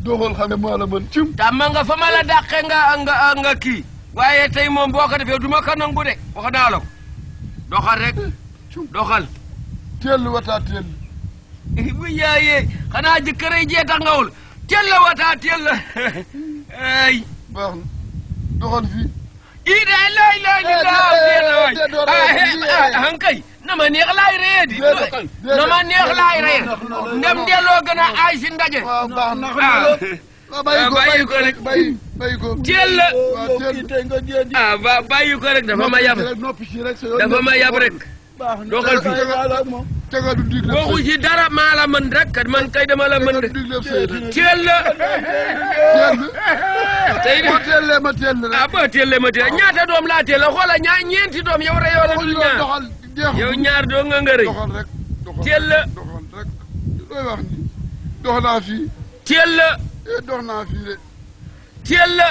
doxal xam ne maa la mën cum tàmm nga fa ma la dàqe nga nga nga kii waaye tey moom boo ko defee du ma ko nangu de wax naa la ko doxal rek cum doxal teel wataa teel bu yaayee xanaa jëkkëray jee tax ngawul teel la wataa teel la ay baax na doxal fii ii de lay lay li laa teel la waay de door a wax lii, eh. ah hankay na ma neex laay reye di Déedéet, déedéet. na ma neex laay reye Ndax loolu- ndem delloo gën a aay si ndaje waaw baax na ah waaw bàyyi ko bàyyi ko rek. bàyyi bàyyi ko teel la waaw teel ah ba bàyyi ko rek dafa ma yab noppi si rek sa yoon dafa ma yab rek doxal fi tega du digle waxu ci dara maa la mën rek kat man kay dama la mën de digle sëy rek teel la teel tey de boo teelee ma teel rek ah ba teel la ma teel ñaata doom laa teel la xoola ñaa ñeenti doom yow reyoo la dul ñaar doxal jeex yow ñaar doo nga nga rëy doxal rek doxal teel la doxal rek looy wax ni dox naa fii teel la eh dox naa fii de teel la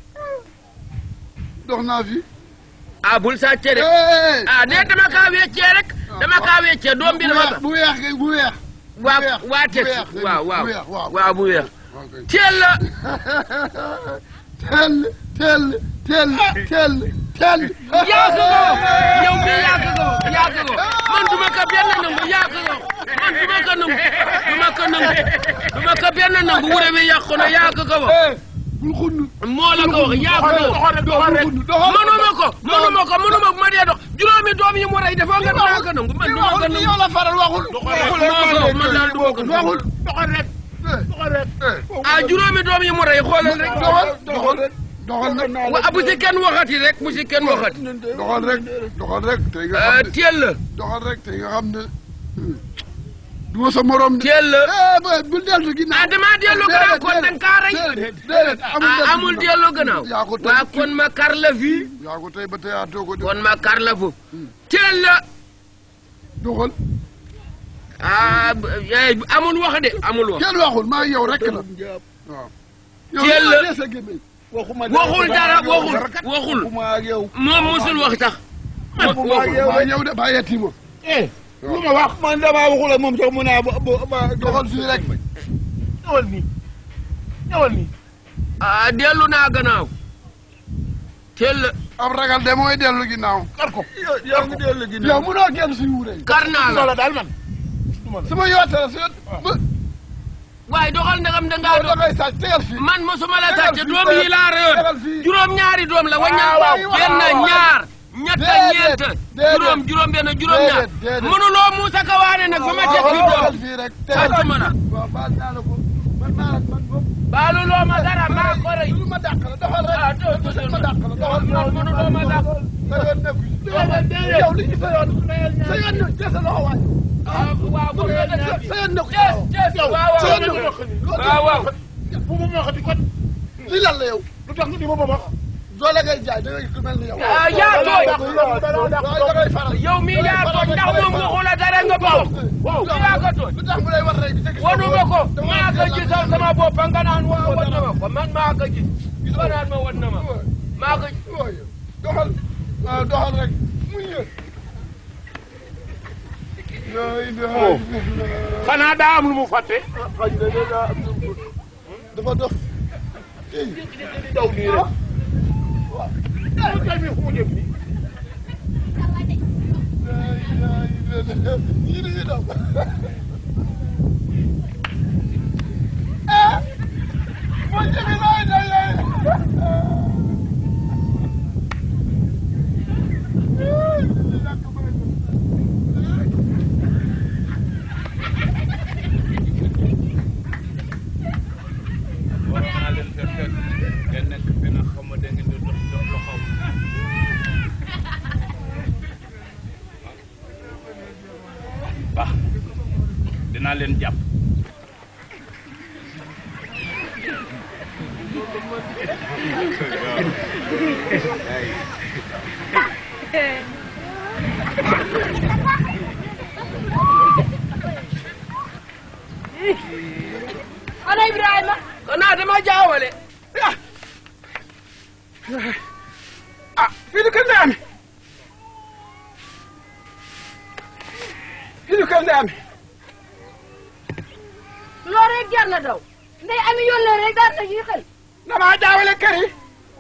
dox naa fii ah bul sàcce de eh ah ne dama kaa weccee rek dama kaa weccee doom bi dafa bu weex kay bu weex waa bu weex, waa bu teg weex, waaw bu waaw weex, waaw. waaw bu weex waaw kay. teel la teel teel teel teel teel yàq ko yow mi yàq ko yàq ko man duma ko benn nangu yàq ko man duma ko nangu duma ko nangu duma ko benn nangu wure bi yàq na yàq ko ba bul xunn moo la ko wax yàq ko mënuma ko mënuma ko mënuma ko ma dee dox juróomi doom yi mu rey dafa nga naa ko nangu man duma ko waxul nangu yow la faral waxul moo ko man daal duma ko nangu waxul doxal rek doxal rek ah juróomi doom yi mu rey xoolal rek doxal doxal doxal nag wa bu si kenn waxati rek bu si kenn waxati doxal rek doxal rek tey nga ah xam ne teel la doxal rek tey nga xam ne du ma sa morom de teel la eh boy bul dellu ginnaaw ah damaa dellu gannaaw kon danga kaa rey déedéet déedéet ah amul dellu gannaaw yaa ko tey waa kon ma kar la fii yaa ko tey ba teyaatoo ko de kon ma kar la fu teel la doxal ah eh, amul wax de amul wax kenn waxul maa yow rek la waaw Teel la. yow sa gémmiñ waxul dara waxul waxul moom musul wax sax waxul maa yow de bàyyeeti ma lu ma wax man damaa waxul ak moom sax mu naa ba ba doxal fii rek ñëwal nii ñëwal nii ah dellu naa gannaaw teel la ab ragal de mooy dellu ginnaaw kar ko yow ngi dellu gi yow mënoo génn suy wuure kar naa la la daal man su ma yootee la su yoot ba waaye doxal ndagam dangaa da doon ngay sàcc tegal fii man mosuma la Tegal sàcc fii, doom tegal- yi laa reyoon tegal fii. juróom ñaari doom la waññal waaw, benn waaw, waaw. ñaar ñett Déedéet, ñeent déedéet. juróom juróom benn juróom ñaar Déedéet, déedéet. mënuloo Muusa ka waane nag ba ma teg fi tegal doom fii rek sàccuma la waaw baal naa la ko man naa la man bopp baaluloo ma dara maa ko rey lu ma dàq la doxal rek ah doo doo ma dàq la doxal man mënuloo ma dàq sa yoon nekku ci yow li ñu sa yoon sa yoon nekku ci sa loxo waay ah waaw bu nga def sa yoon nekku ci Yes, yes, waaw sa yoon waaw nekku ci waaw waaw bu ma waxati kon li lan la yow lu tax nga di ma ba wax doole ngay jaay da ngay ku mel ni yow ah yaa tooñ waaw da ngay faral yow mii yaa tooñ ndax moom waxu la dara nga bëgg waaw yaa ko tooñ lu tax mu lay war rek te gis wanu ma ko maa ko gisal sama bopp nga naan wa wan na ma ko man maa ko gis nga naan ma wan na ma maa ko doxal waaw doxal rek mu ñëw xanaa daa am lu mu fàtte dafa dox daw nii rek waaw kay mi fu mu jëm nii yii dañuy daw moo jëmi lay day lay waroon naa leen fekk fekk ngeen nekk fi nag xaw ma da ngeen di dox dox lu xaw baax dinaa leen jàpp ana Ibrahima xanaa dama jaawale ah fii du kër Ndeye Amy fii du kër Ndeye Amy loolu rek jar na daw ndey ami yónnee rek daal na ñuy xel damaa jaawale kër yi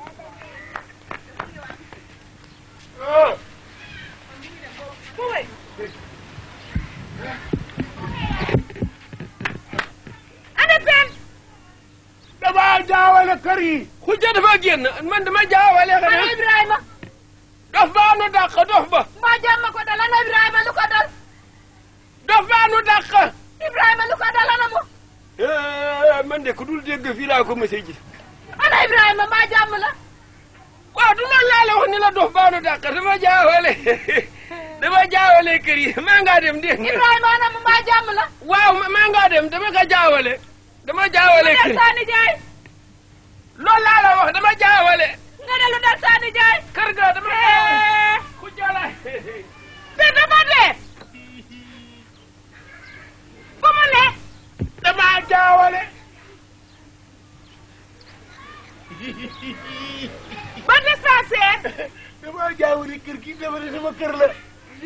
ana pen damaa jaawale kër yi xujja dafa génn man dama jaawale ana xanaa Ibrahima dof baa nu dàq dof ba mbaa jàmm ko dal ana Ibrahima lu ko dal dof baa nu dàq Ibrahima lu ko dal ana mu Eh, man de ku dul dégg fii laa ko mësee gis ana Ibrahima mbaa jàmm la waaw du loolu laa la wax ni la dof baa nu dàq dama jaawale dama jaawale kër yi maa ngaa dem dégg nga Ibrahima ana mu mbaa jàmm la waaw ma- maa ngaa dem dama ko jaawale dama jaawale lu kër dal yi Sani Jaay loolu laa la wax dama jaawale nga ne lu dal Sani Jaay kër ga dama Eh, xujja la te dama dee fu mu ne damaa jaawale ba dispensaire damaa jaawale kër gi dafa ne sama kër la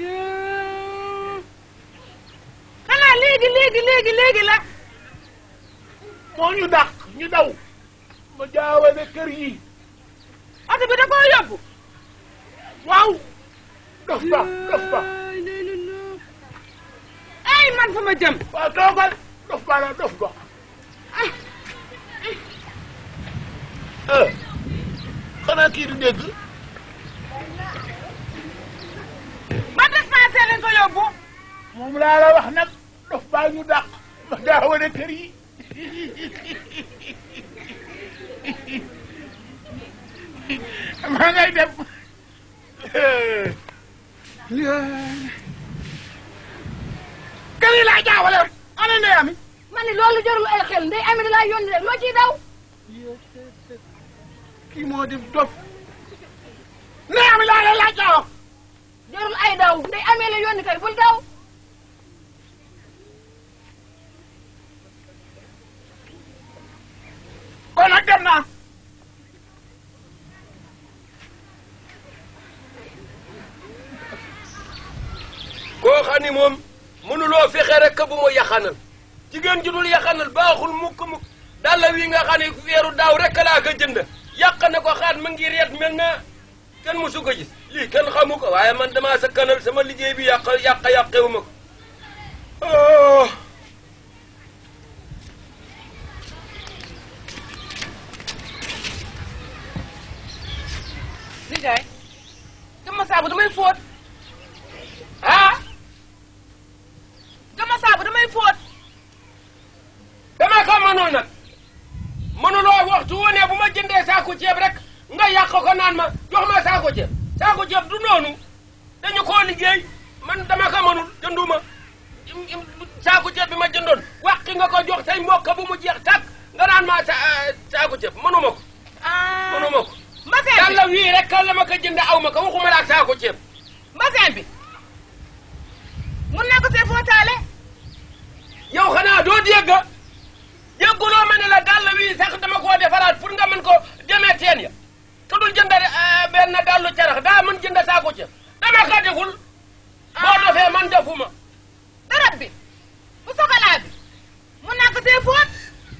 xanaa léegi léegi léegi léegi la moo ñu dàq ñu daw ma jaawale kër yi oto bi da koo yóbbu waaw dof ba dof ba ay man fu ma jëm waaw toogal dof ba la dof ba eh xanaa kii du dégg ba dispensaire lañ ko yóbbu moom laa la wax nag dof baa ñu dàq ma jaawale kër yi maa ngay dem kër yi laa jaawale ana ndey ami ma ne loolu jarul ay xel ndey ami da laa yónni rek loo ciy daw kii moo di dof ndey ami laa la laaj laa wax jarul ay daw ndey amee la yónni kay bul daw kon nag dem naa koo xam ni moom mënuloo fexe rek bu mu yaxanal jigéen ju dul yaxanal baaxul mukk mukk dalla wi nga xam ne weeru daaw rek laa ko jënd yàq na ko xaat ma ngi reet mel na kenn musu ko gis lii kenn xamu ko waaye man damaa sa kanal sama liggéey bi yàq yàq yàqewu ma ko oh. nijaay gama saabu damay fóot ah gama saabu damay fóot dama ko mënul nag mënuloo waxtu wu ne bu ma jëndee saako ceeb rek nga yàq ko naan ma jox ma saako ceeb saako ceeb du noonu dañu koo liggéey man dama ko mënul jënduma saako ceeb bi ma jëndoon wàqi nga ko jox say mbokk bu mu jeex tàkk nga naan ma sa saako ceeb mënuma ko mënuma ko mbasin bi yàlla wii rek la ma ko jënd aw ma ko waxuma la ak saako ceeb mbasin bi mun naa ko see fóotaale yow xanaa doo dégg dégguloo ma ne la dàll wi sax dama koo defaraat pour nga mën ko demee teen ya te dul jënd benn dàllu carax daa mën jënd saako ceeb dama ko deful boo defee man defuma darab bi bu sokolaa bi mun naa ko see fóot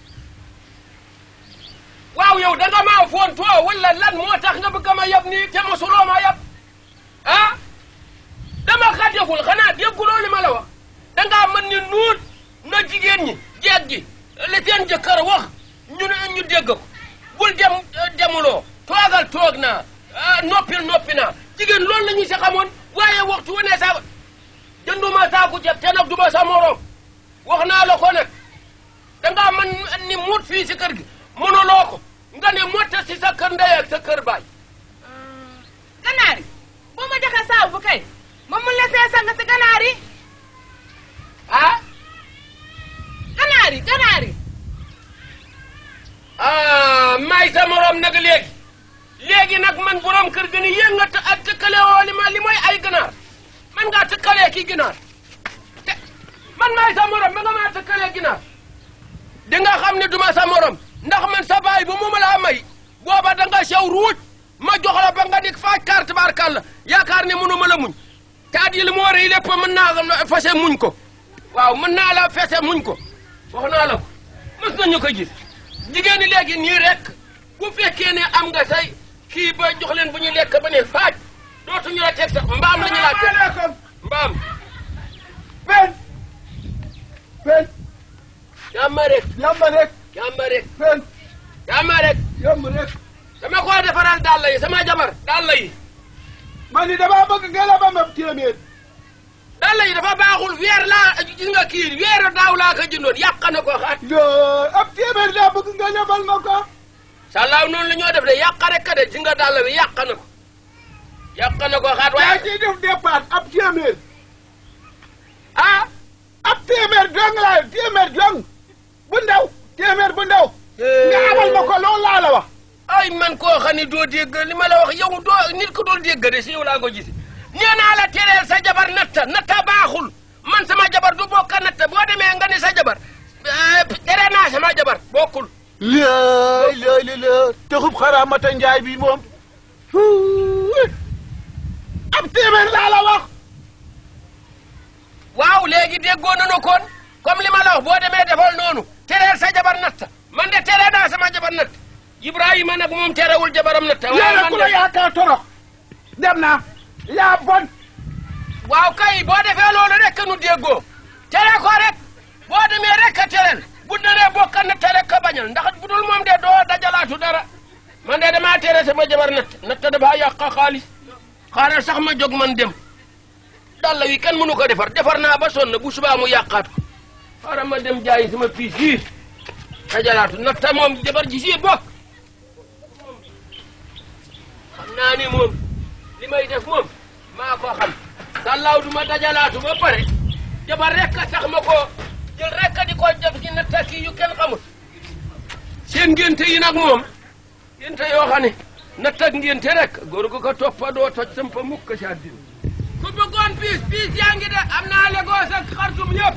waaw yow da nga maa foon too wala lan moo tax nga bëgg ma yab nii te mosuloo ma yab ah dama ko deful xanaa dégguloo li ma la wax da ngaa mën ni nuut na jigéen ñi jeeg gi li seen jëkkër wax ñu ne ñu dégg ko bul dem demuloo toogal toog naa ah, noppil noppi naa jigéen loolu la ñu si xamoon waaye waxtu wu ne saa jënduma saaku ceeb te nag du ma sa morom wax naa la ko nag da ngaa mën ni muut fii si kër gi mënuloo ko nga ne motta si sa kër ndey ak sa kër baay ganaar yi boo ma joxee saabu bu kay ma mun la see sang si ganaar yi ah ganaar yi ganaar yi ah may sa morom nag léegi léegi nag man borom kër gi ni yéen nga të ak tëkkale woo li ma li mooy ay ganaar man ngaa tëkkalee ki ginaar te man maay sa morom ba nga maa tëkkalee ginaar di nga xam ne duma sa morom ndax man sa baay bu mu ma laa may booba da nga sew ruuj ma jox la ba nga dik faaj kaar tabaarkàlla yaakaar ne mënu ma la muñ te at yi li mu war a yi lépp mën naa fese muñ ko waaw mën naa la fese muñ ko wax naa la ko mës nañu ko gis jigéen ñi léegi nii rek bu fekkee ne am nga say kii ba jox leen bu ñu lekk ba ne faaj dootuñu la teg sax mbaam la ñu laa teg salaamaaleykum mbaam fen fen jàmma rek yamba rek jàmma rek fen jàmma rek yamba rek dama ko defaral dàll yi sama jabar dàll yi man ni damaa bëgg nga lebal ma téeméer dàll yi dafa baaxul weer laa gis nga kii weeru daaw laa ko jëndoon yàq na ko xaat yoo ab téeméer laa bëgg nga lebal ma ko sàllaaw noonu la ñoo def de yàq rek ka de gis nga dàll bi yàq na ko yàq na ko xaat yaa waaye ciy def départ ab téeméer ah ab téeméer dong laa téeméer dong bu ndaw téeméer bu ndaw nga amal ma ko loolu laa la wax ay man koo xam ne doo dégg li ma la wax yow doo nit ko dool dégg de si yow laa ko gis nee naa la tereel sa jabar natta natta baaxul man sama jabar du bokk natta boo demee nga ni sa jabar eh, tere naa sama jabar bokkul laay laay la la taxub xaraamata njaay bi moom fuuy ab téeméer laa la wax waaw léegi déggoo nanu kon comme li ma la wax boo demee defal noonu tereel sa jabar natta man de tere naa sama jabar natt Ibrahima nag moom terewul jabaram natta waaye yéena man ku la de yaakaar torox dem naa yaa bon waaw kay boo defee loolu rek nu déggoo tere ko rek boo demee rek a tereel bu naree bokka natt rek a bañal ndax bu dul moom de doo dajalaatu dara man de damaa tere sama jabar natt natt dafa yàq xaalis xaaral sax ma jóg man dem dalla wi kenn mënu ko defar defar naa ba sonn bu subaa mu yàqaat ko xaaral ma dem jaayi sama piis yi dajalaatu natt moom jabar ji si bokk xam naa ni moom li may def moom maa ko xam sàllaaw du ma dajalaatu ba pare jabar rek a tax ma ko jël rek a di ko def ci natta kii yu kenn xamul seen ngénte yi nag moom ngénte yoo xam ne natt ak ngénte rek góor gu ko toppa doo toj sampa mukk si àddina ku bëggoon piis piis yaa ngi de am naa Lagos ak Khartoum yëpp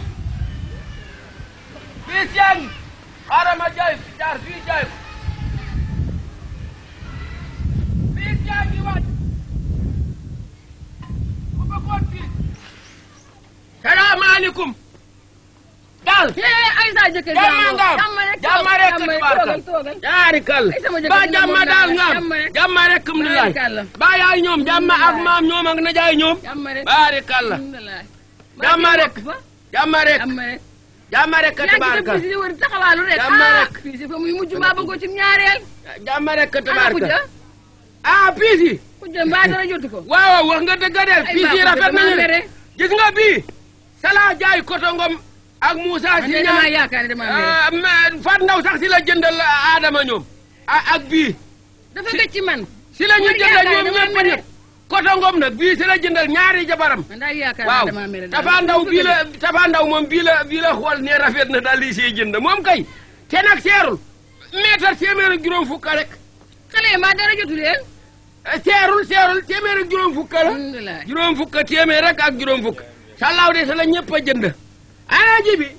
piis yaa ngi xaaral ma jaay jaar fii jaay ko piis yaa ngi waaj ku bëggoon piis salaamaaleykum daal ay sa jëkkër jàmma nga am jàmm rek jàmma rek jàmm rek tubaarkal toogal toogal yaari kal Ay, sama jëkkër ba dina jàmma moom daal daal, nga am jàmm rek. jàmma rek mu ni laay Tubaarkàlla. ba yaay ñoom jàmma ak maam ñoom ak najaay ñoom jàmm rek baari kalla alhamdulilah jàmma rek fa jàmma rek jàmm rek jàmma rek yaa ngi dem tabaarkal fii si wër taxawaalu rek Jàmm ah rek. fii si fa muy mujj mbaa bëggoo ci ñaareel jàmma rek ana tabaarkal kujja ah piis yi kujja mbaa dara jotu ko waaw wax nga dëgg de Ay, piis yi mbaa rafet kujja nañu damaa mere. gis nga bii sala jaay kotongom ak Moussa man si de damaa ñaar yaakaar ne damaa mere ah, mais Fat Ndaw sax si la jëndal Adama ñoom a- ak bii dafa gëj ci man si la ñu man jëndal yaakaar ñoom damaa ñëpp mere. ñëpp kotongom nag bii si la jëndal ñaari jabaram man daal yaakaar waaw ne damaa mere Tafa Ndaw bii la Tafa Ndaw moom bii la bii la xool ne rafet na daal di siy jënd moom kay te nag seerul mètre téeméer ak juróom fukk rek xale yi mbaa dara jotu leen Eh, seerul seerul téeméer ak juróom fukk la alhamdulilah juróom fukk téeméer rek ak juróom fukk sàllaaw de sa la ñëpp a jënd ana ji bi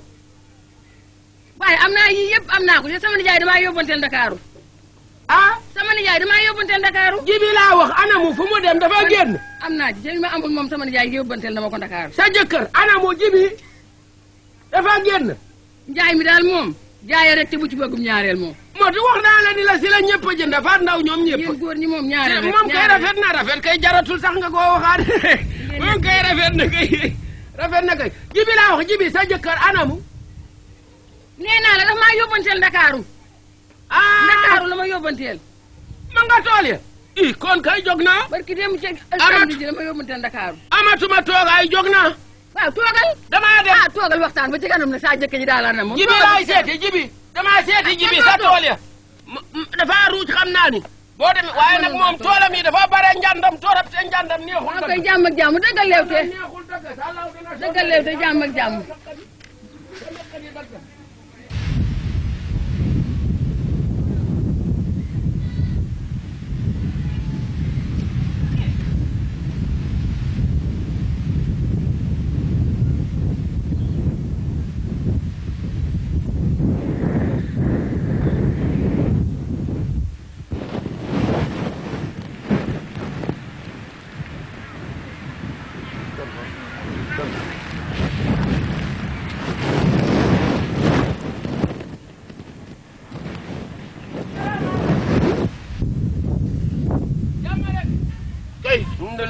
waaye am naa yii yëpp am naa ko te sama nijaay damaa yóbbanteel Ndakaaru ah sama nijaay damaa yóbbanteel Ndakaaru ji bi laa wax ana mu fu mu dem dafa génn am naa ci te li ma amul moom sama nijaay yóbbanteel na ma ko Ndakaaru sa jëkkër ana mu ji bi dafa génn njaay mi daal moom jaayee rek te bu ci bëggum ñaareel moom moo tax wax naa la ni la si la ñëpp a jënd Faat Ndaw ñoom ñëpp yéen góor ñi moom ñaareel rek moom kay ñaareel. rafet na rafet kay jaratul sax nga koo waxaat moom kay rafet na kay rafet na kay ji bi laa wax ji bi sa jëkkër ana mu nee naa la dafa maa yóbbanteel Ndakaaru ah Ndakaaru la ma yóbbanteel ma nga tool ya i kon kay jóg naa barki dem ci Amat. samedi ji la ma yóbbanteel Ndakaaru amatuma toogaay jóg naa waaw toogal damaa dem ah toogal waxtaan ba ci kanam nag saa jëkk ji daal na moom jibi toogal laay ci kanam. seeti jibi damaa seeti Ah, jibi kenn sa doo toog. tool ya M- m- dafa ruuj xam naa ni boo demee waaye nag moom toolam yi dafa bare njàndam torop te njàndam neexul waaw koy jàmm ak jàmm dëggal leewte neexul dëgg sàllaw dina dëggal leewte jàmm ak jàmm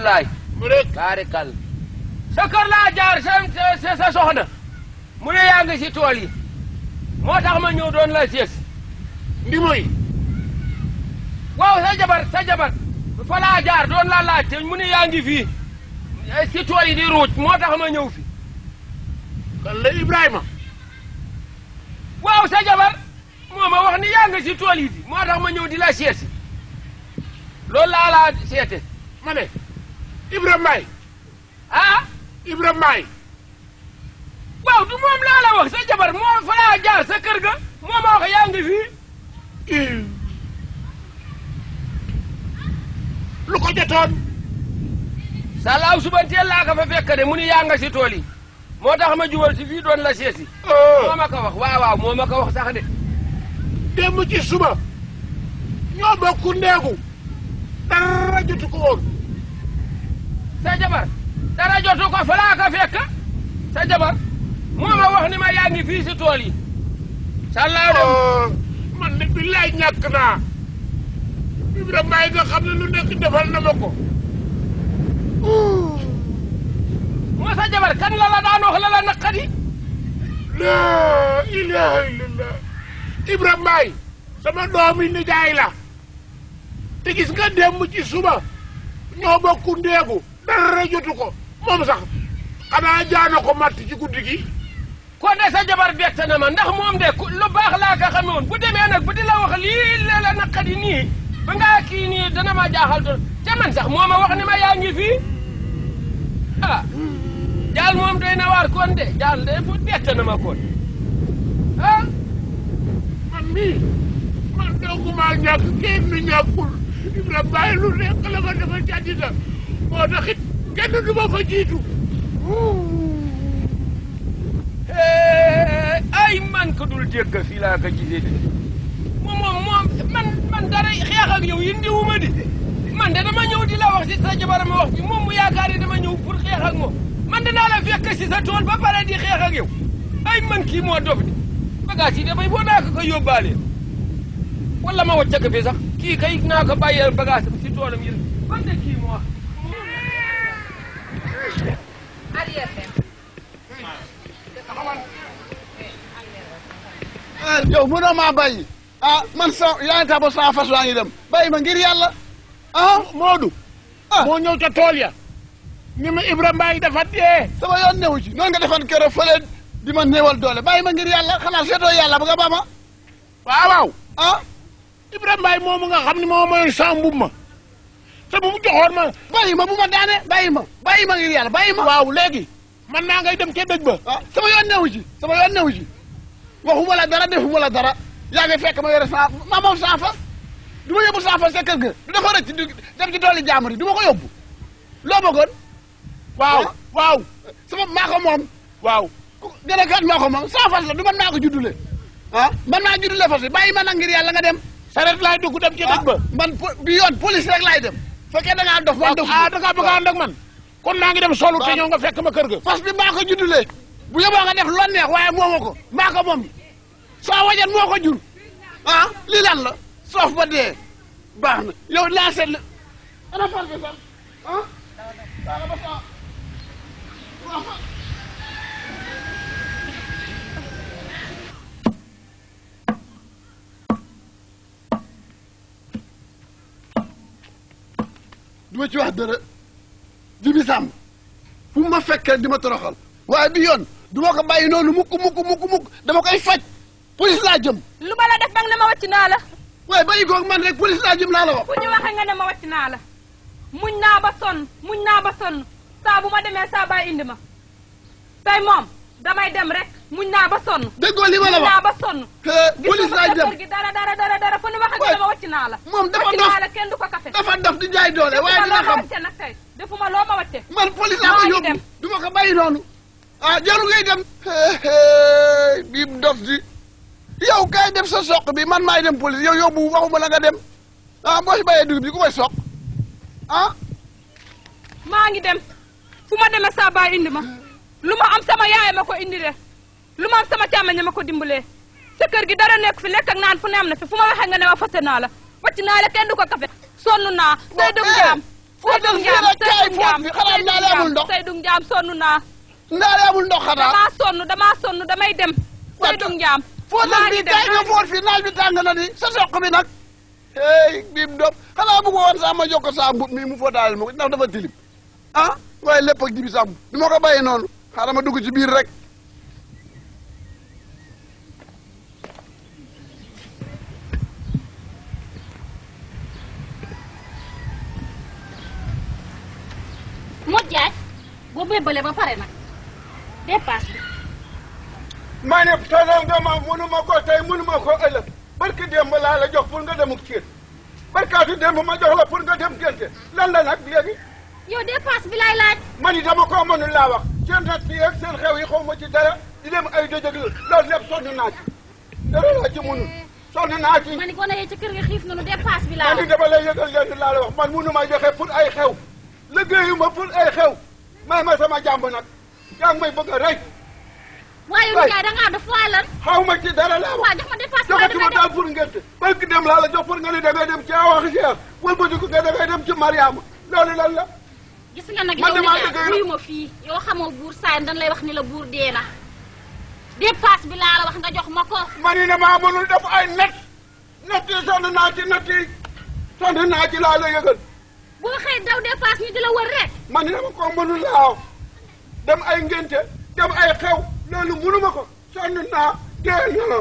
wallaay mu rek kaari kal sa kër laa jaar sa sa sa soxna mu ne yaa ngi si tool yi moo tax ma ñëw doon la sees ndi mooy waaw sa jabar sa jabar fa laa jaar doon la laajte mu ne yaa ngi fii eh, si tool yi di ruuj moo tax ma ñëw fi kan la Ibrahima waaw sa jabar moo ma wax ni yaa ngi si tool yi di moo tax ma ñëw di la seesi loolu laa laa seete ma ne Ibrahima Mbaye ah Ibrahima Mbaye waaw du moom laa la wax sa jabar moo fa laa jaar sa kër ga moo ma wax yaa ngi fii ii lu ko jotoon salaaw suba teel laa ko fa fekk de mu ni yaa nga si tool yi moo tax ma jubal si fii doon la seesi moo ma ko wax waaw waaw moo ma ko wax sax de démb ci suba ñoo bokk ndeegu dara jotu ko woon sa jabar dara jotu ko fa laa ko fekk sa jabar moo ma wax ni ma yaa ngi fii si tool yi salaaw dem man de billaay ñàkk naa Ibrahima Mbaye nga xam ne lu nekk defal na ma ko moo sa jabar kan la la daan wax la la naqadi laa ilaha illallah Ibrahima Mbaye sama doomi nijaay la te gis nga démb ci suba ñoo bokk ndeegu dara jotu ko moom sax xanaa jaana ko matt ci guddi gi kon de sa jabar bett na ma ndax moom de ku- lu baax laa ko xame woon bu demee nag bu di la wax lii la la naqadi nii ba ngaa kii nii dana ma jaaxal doon te man sax moo ma wax ni ma yaa ngi fii ah jaal moom doy na waar kon de jaal de bu bett na ma kon ah man mii man doogu maa ñàkk kenn ñàkkul Ibrahima Mbaye lu nekk la ma dafa jàddita moo tax it kenn du ma fa jiitu Eh, ay man ko dul dégg fii laa ko gisee de moom moom moom man man dara xeex ak yow indiwuma di man de dama ñëw di la wax si sa jabar ma wax bi moom mu yaakaar ne dama ñëw pour xeex ak moom man dinaa la fekk si sa tool ba pare di xeex ak yow ay man kii moo dof di bagage yi dafay boo naa ko ko yóbbaale wala ma wàcc ko fi sax kii kay naa ko bàyyee bagage bi si toolam yëpp man de kii moo wax arrière dem ah yow mënoo maa bàyyi ah man sa yaa ngi tax ba saa fas waa ngi dem bàyyi ma ngir yàlla ah Moodu ah moo ñëw ca tool ya ni ma Ibrahima Mbaye dafa dee sama yoon newu ci noonu nga defoon keroog fële di ma néewal doole bàyyi ma ngir yàlla xanaa seetoo yàlla ba nga ba ma waaw waaw ah Ibrahima Mbaye moomu nga xam ne moo mayoon sa mbub ma te bu mu joxoon ma bàyyi ma bu ma daane bàyyi ma bàyyi ma ngir yàlla bàyyi ma waaw léegi man naa ngay dem ca dëj ba ah sama yoon newu ci sama yoon newu ci waxuma la dara defuma la dara yaa ngi fekk ma yore saa ma moom saa fas du ma yóbbu saa fas sa kër ga du dafa rëcc di dem ci tooli jàmbur yi du ma ko yóbbu loo bëggoon waaw Ah. waaw sama maa ko moom waaw gën a kat maa ko moom saa fas la du man maa ko juddule ah man maa juddule fas bi bàyyi ma nag ngir yàlla nga dem saret laay dugg dem ca dëj ba man po- bi yoon police rek laay dem fekkee da ngaa dof man dof ah da ngaa bëgg a ànd ak man kon naa ngi dem solu te ñëw nga fekk ma kër ga fas bi maa ko juddulee bu yóbboo nga def lon neex waaye moomu ko maa ko moom soo wajan moo ko jur ah lii lan la soof ba dee baax na yow laa seet la ana fas bi sax ah baax ba saa waaw fa- du ma ci wax dara jibi sàmm fu ma fekkee di ma toroxal waaye bi yoon du ma ko bàyyi noonu mukk mukk mukk mukk dama koy faj police laa jëm lu ma la def bang ne ma wàcc naa la waaye bàyyi koog man rek police laa jëm laa la wax fu ñu waxee nga ne ma wàcc naa la muñ naa ba sonn muñ naa ba sonn saa bu ma demee saa baa indi ma tey moom damay dem rek muñ naa ba sonn déggoo li ma la muñ naa wax ba sonn Eh, police gisuma laa sa jëm kër gi dara dara dara dara fu ñu waxee nga ne ma wàcc naa la moom dafa wàcc dof naa la kenn du ko kafe dafa dof di jaay doole waaye defuma dina loo ma xam wàcce nag tey defuma loo ma wàcce man police laa ko maa ngi yóbbu dem. du ma ko bàyyi noonu ah jarul ngay dem Eh, eh, bii dof di yow kay dem sa soq bi man maay dem police yow yóbbu waxuma la nga dem ah boo si bàyyee dugub bi ku koy soq ah maa ngi dem fu ma demee saa baa indi ma lu ma am sama yaay ma ko indi de lu ma am sama càmmeñ ma ko dimbalee sa kër gi dara nekk fi lekk ak naan fu ne am na fi fu ma waxee nga ne ma fase naa la wàcc naa la kenn du ko kafe sonn naa tey dëgg jaam fóotal fii rek kaay fóot bi xanaa ndaale amul ndox Seydou Ndiam sonn naa ndaale amul ndox xanaa damaa sonn damaa sonn damay dem Seydou Ndiam fóotal maa ngi fii dem kaay nga fóot fii naaj bi tàng na ni sa soq bi nag hey biim doom xanaa bëgg woon sax ma jokko saa mbub mi mu fóotaale ma ko ndax dafa tilim ah waaye lépp ak jibi sàmm du ma ko bàyyi noonu xaaral ma dugg ci biir rek Modou Diagne boo bébalee ba pare nag dépasse bi maa ne tolloon nga ma mënuma ko tey mënuma ko ëllëg barki démb laa la jox pour nga demuk ciir barkaatu démb ma jox la pour nga dem gente lan la nag léegi yow dépasse bi laay laaj man yi dama koo mënul laa wax seen nat yi ak seen xew yi xaw ma ci dara di dem ay dëjëg loolu lépp sonn naa ci dara laa ci mënul sonn naa ci ma ni gone yee ci kër ga xiif nañu dépasse bi laa man wax di dama lay yëgal leen laa la wax man mënuma joxe pour ay xew liggéeyuma pour ay xew may ma sama jàmb nag yaa ngi may bëgg a rey waaye yow Ndiaye da ngaa def waaye lan xaw ma ci dara laa wax waa jox ma dépasse bi waaye joxatuma damay daal pour ngente barki dem laa la jox pour nga ne da ngay dem ci awa Cheikh wëlbatiku nga da ngay dem ci Mariama loolu lan la gis nga nag Man yow damaa Ndiaye dëgg wuyu ma fii yow xamoo buur saa dañ lay wax ni la buur dee na dépasse bi laa la wax nga jox ma ko man yi ne maa mënul def ay net net yi sonn naa ci net yi sonn naa ci laa la yëgal boo xëy daw dépasse ñu di la wër rek man yi dama ko mënul laaw dem ay ngente dem ay xew loolu mënuma ko sonn naa dee na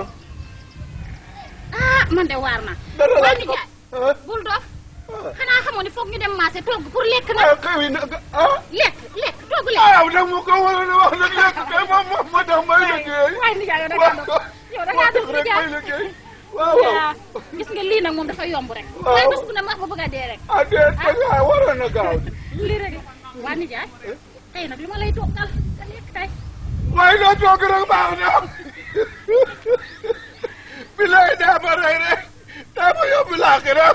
ah man de waar na dara waa laa Ndiaye ah bul dof xanaa xamoo ni foog ñu dem marché togg pour lekk ah nag xew yi nag ah lekk lekk togg lekk ah nag mu ko waroon a wax nag léegi kay moom moom moo tax may liggéey waaye Ndiaye yow da ngaa dof yow da ngaa dof rek may Ndiaye liggéey waaw waaw yaa gis nga lii nag moom dafa yomb rek Waaw. waaye bés bu ne ma wax ba bëgg a dee rek ah déet ba ngaa waroon a gaaw lii rek la waa nijaay tey nag lu ma lay toggal nga lekk tey waaye loo toog rek baax na bilaay daa ma rey rek daa ma yóbbu laaxira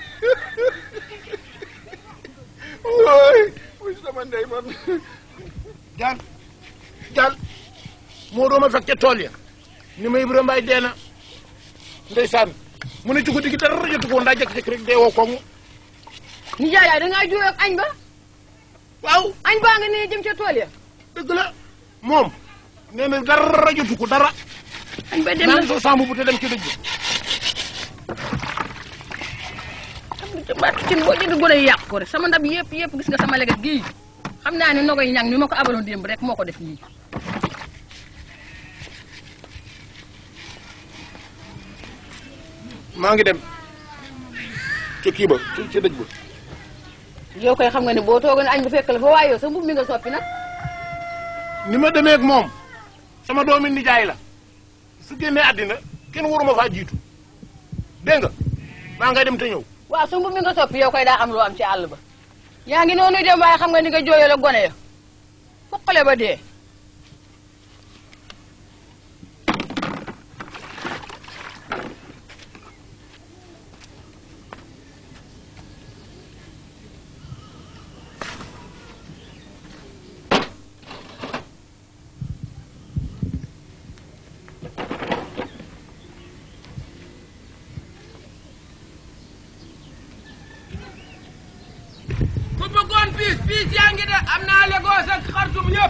wooy muy sama ndey man jaan jaan moo dooma fekk ca tool ya ni ma Ibrahima Mbaye dee na ndeysaan mu ne ci guddi gi dara jotu ko ndaa jëkk-jëkk rek dee woo koŋŋ nijaay yaay da ngaa juyoo ak añ ba waaw añ baa nga nee jëm ca tool ya dëgg la moom nee na dara jotu ko dara añ ba dem naan na sa sàmm bu te dem ci dëj bi ca baatu cin boo jënd gone yi yàq ko rek sama ndab yëpp yëpp gis nga sama leget gii xam naa ne nogo yi ñang ni ma ko abaloon démb rek moo ko def nii maa ngi dem ca kii ba ci ci dëj ba yow koy xam nga ne boo toogoon añ bu fekk la fa waaye yow sa mbub mi nga soppi nag ni ma demee ak moom sama doomi nijaay la su génnee àddina kenn waruma faa jiitu dégg nga maa ngay dem te ñëw waaw sa mbub mi nga soppi yow koy daa am loo am ci àll ba yaa ngi noonu dem waaye xam nga ni nga jooyal ak gone ya foqale ba dee ku bëggoon piis piis yaa ngi de am naa Lagos ak Khartoum yëpp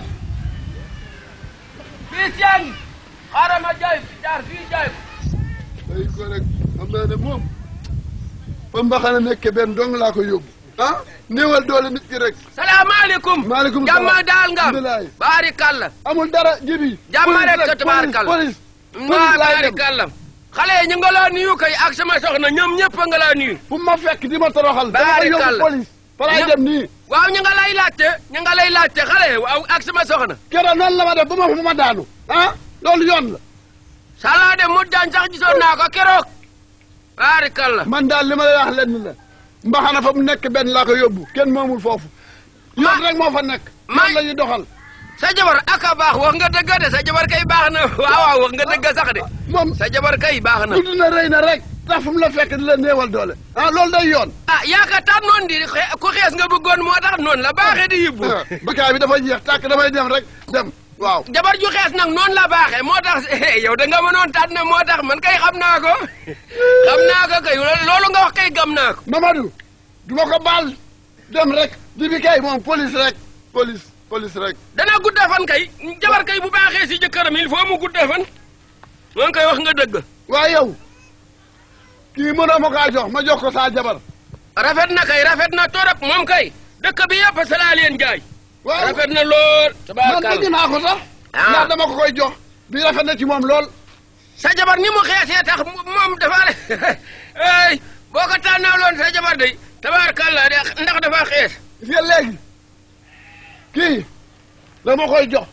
piis yaa ngi xaaral ma jaay jaar fii jaay ko day ko rek xam naa ne moom fa mbaxana nekke benn dong laa ko yóbbu ah néewal doole nit ki rek salaamaaleykum Maaleykum salaam. jàmma daal nga Alhamdulilah. baari kàlla amul dara jibi Jàmm Police rek ka tabaarkalla. police waa police laay baari dem kàlla xale yi ñu nga laa nuyu kay ak sama soxna ñoom ñëpp a nga laa nuyu fu ma fekk di ma toroxal dama koy yóbbu Baarikàlla. police fa laay Ñëpp. dem nii waaw ñu nga lay laajte ñu nga lay laajte xale yi waaw ak sama soxna keroog noonu la ma def ba ma fa ma daanu ah loolu yoon la salaa de mu daan sax gisoon naa ko keroog baari kàlla man daal li ma lay wax lenn la mbaxana fa mu nekk benn laa ko yóbbu kenn moomul foofu yoon rek moo fa nekk ma- yoon la ñuy doxal sa jabar aka baax wax nga dëgg de sa jabar kay baax na waaw waaw wax nga dëgg sax de moom sa jabar kay baax na tudd na rëy na rek tax fu mu la fekk di la néewal doole ah loolu day yoon ah yaakaar noonu di xe- ku xees nga bëggoon moo tax noonu la baaxee di yibbu bakaay bi dafa jeex tàkk damay dem rek dem waaw jabar ju xees nag noonu la baaxee moo tax yow da nga mënoon tànn moo tax man kay xam naa ko xam naa ko kay loolu nga wax kay gam naa ko Mamadou du ma ko baal dem rek di bi kay moom police rek police police rek dana guddee fan kay jabar kay bu baaxee si jëkkëram il faut mu guddee fan moo ngi koy wax nga dëgg waaye yow kii mënoo ma kaa jox ma jox ko saa jabar rafet na kay rafet na torop moom kay dëkk bi yëpp sa laa leen jaay waaw rafet na lool man tabaarkalla bëgg naa ko sax Ah. ndax dama ko koy jox bi rafet na ci moom lool sa jabar ni mu xeesee tax mu- moom dafa ay boo ko tànnaloon sa jabar de tabaarkalla de ndax dafa xees gis nga léegi kii dama koy jox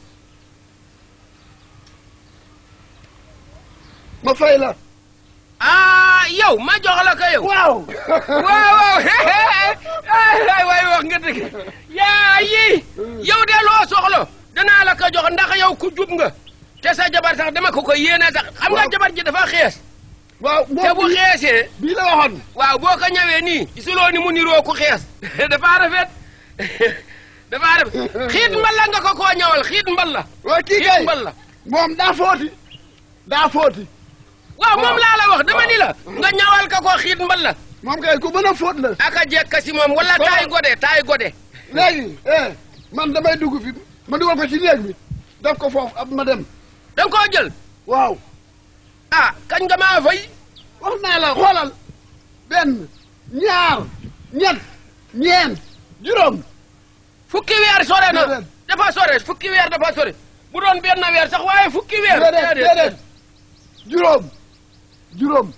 ma fay la ah yow ma jox la ko yow waaw waaw waaw ay waay wax nga dëgg yaa yi yow de loo soxla danaa la ko jox ndax yow ku jub nga te sa jabar sax dama ko ko yéene sax xam nga Waaw. jabar ji dafa xees waaw te bu moom bii xeesee bii la waxoon waaw boo ko ñëwee nii gisuloo ni mu niroo ku xees dafa rafet dafa rafet xiit mballa nga ko koo ñëwal xiit mballa waa kii xiit kay mballa moom daa footi daa footi waaw moom Waaw. laa la wax dama ni la nga ñëwal ka ko xiit mballa moom kay ku mën a fóot la aka jekka si moom wala Waaw. taay gode taay gode léegi eh man damay dugg fi ma dugal ko ci néeg bi def ko foofu ab ma dem da nga koo jël waaw ah kañ nga maa fay wax naa la xoolal benn ñaar ñett ñeent juróom fukki weer sore na Déedéet. dafa sore fukki weer dafa sore bu doon benn weer sax waaye fukki weer déedéet déedéet juróom juróom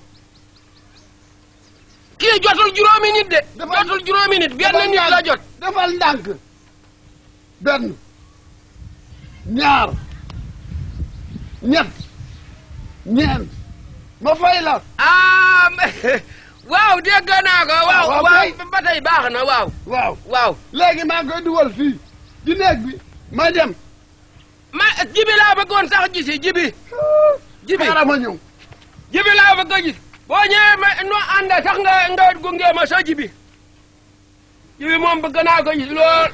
kii jotul juróomi nit de Dafa- jotul juróomi nit benn defal nit la ndànk, jot defal ndànk benn ñaar ñett ñeent ma fay la ah waaw dégg naa ko waaw Waaw, waaw kay. ba tey baax na waaw waaw waaw léegi maa ngi koy dugal fii di néeg bi ma dem ma jibi laa bëggoon sax gisi jibi jibi xaaral ma ñëw jibi laa bëgg a gis boo ñëwee ma no ànd sax nga nga gunge ma sa jibi jibi moom bëgg naa ko gis lool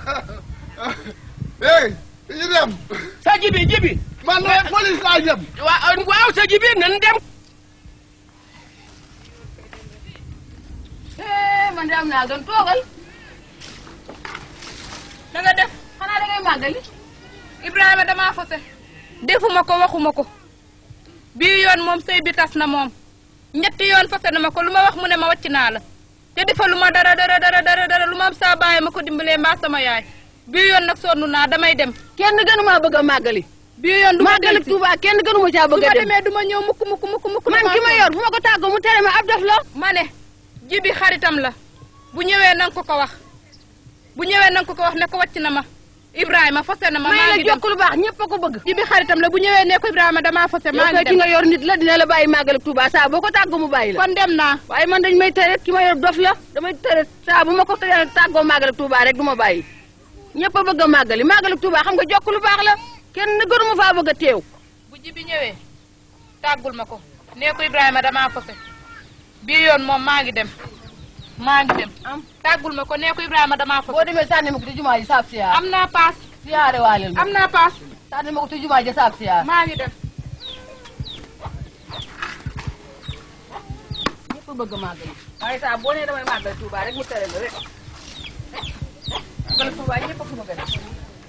hey ñu dem sa jibi jibi man la police laa jëm waaw waaw sa jibi nan dem eh man de am naa gan toogal da nga def xanaa da ngay màggali Ibrahima damaa fase defuma ko waxuma ko bii yoon moom sëy bi tas na moom ñetti yoon fase na ma ko lu ma wax mu ne ma wàcc naa la te defa lu ma dara dara dara dara dara lu ma am saa baay ma ko dimbalee mbaa sama yaay bii yoon nag sonn naa damay dem kenn gënu maa bëgg a màggali bii yoon du ma màggali dellusi Tuuba kenn gënu ma caa su bëgg a ma dem demee du ma ñëw mukk mukk mukk mukk man damaa ki ma sonn. yor fu ma ko tàggoo mu tere ma ab daf la ma ne jibi xaritam la bu ñëwee nanga ko ko wax bu ñëwee nanga ko ko wax ne ko wàcc na ma Ibrahima fase na ma may maa la ngi dem jokk lu baax ñëpp a ko bëgg jibi xaritam la bu ñëwee ne ko Ibrahima damaa fase yow maa kay ngi ki dem nga yor nit la dina la bàyyi màggali Tuuba saa boo ko tàggoo mu bàyyi la kon dem naa waaye man dañ may tere ki ma yor dof la damay tere saa bu ma ko tere tàggoo màggali Tuuba rek du ma bàyyi ñëpp a bëgg a màggali màggali Tuuba xam nga jokk lu baax la kenn gënu ma faa bëgg a teew bu jibi ñëwee tàggul ma ko nee ko Ibrahima damaa fase bii yoon moom maa ngi dem maa ngi dem tàggul ma ko nee ko Ibrahima damaa fase boo demee sànni ma ko ci jumaa ji saab siyaar am naa paas siyaare waaleel ma am naa paas sànni ma ko ci jumaa ji saab siyaar maa ngi dem ñëpp a bëgg a màggali waaye saa boo nee damay màggali Tuuba rek mu tere la rek màggali Tuuba ñëpp a ko bëgg a def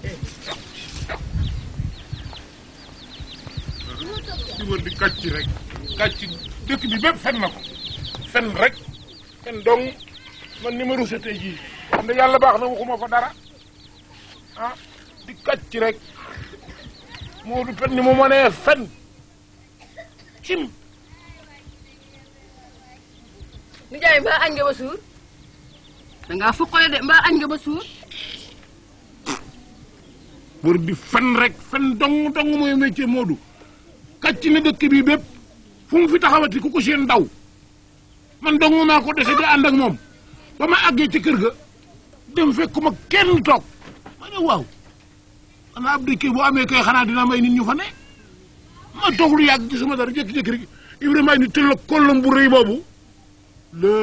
di wër di kàcc rek kàcc dëkk bi bépp fen na ko fen rek fen dong man ni ma rusa tey jii xam ne yàlla baax na waxuma fa dara ah di kàcc rek moo du fen ni mu mënee fen cim nijaay mbaa añ nga ba suur dangaa fukkale de mbaa añ nga ba suur wër di fen rek fen dong dong mooy métier Moodu kàcc na dëkk bi bépp fu mu fi taxawati ku ko seen daw man dong maa ko dese di ànd ak moom ba ma àggee ci kër ga dem fekkuma kenn toog ma ne waaw xanaa ab dëkk bu amee kay xanaa dina may nit ñu fa ne ma toog lu yàgg gisuma dara jékki-jékki rek Ibrahima ni tëll kollam bu rëy boobu la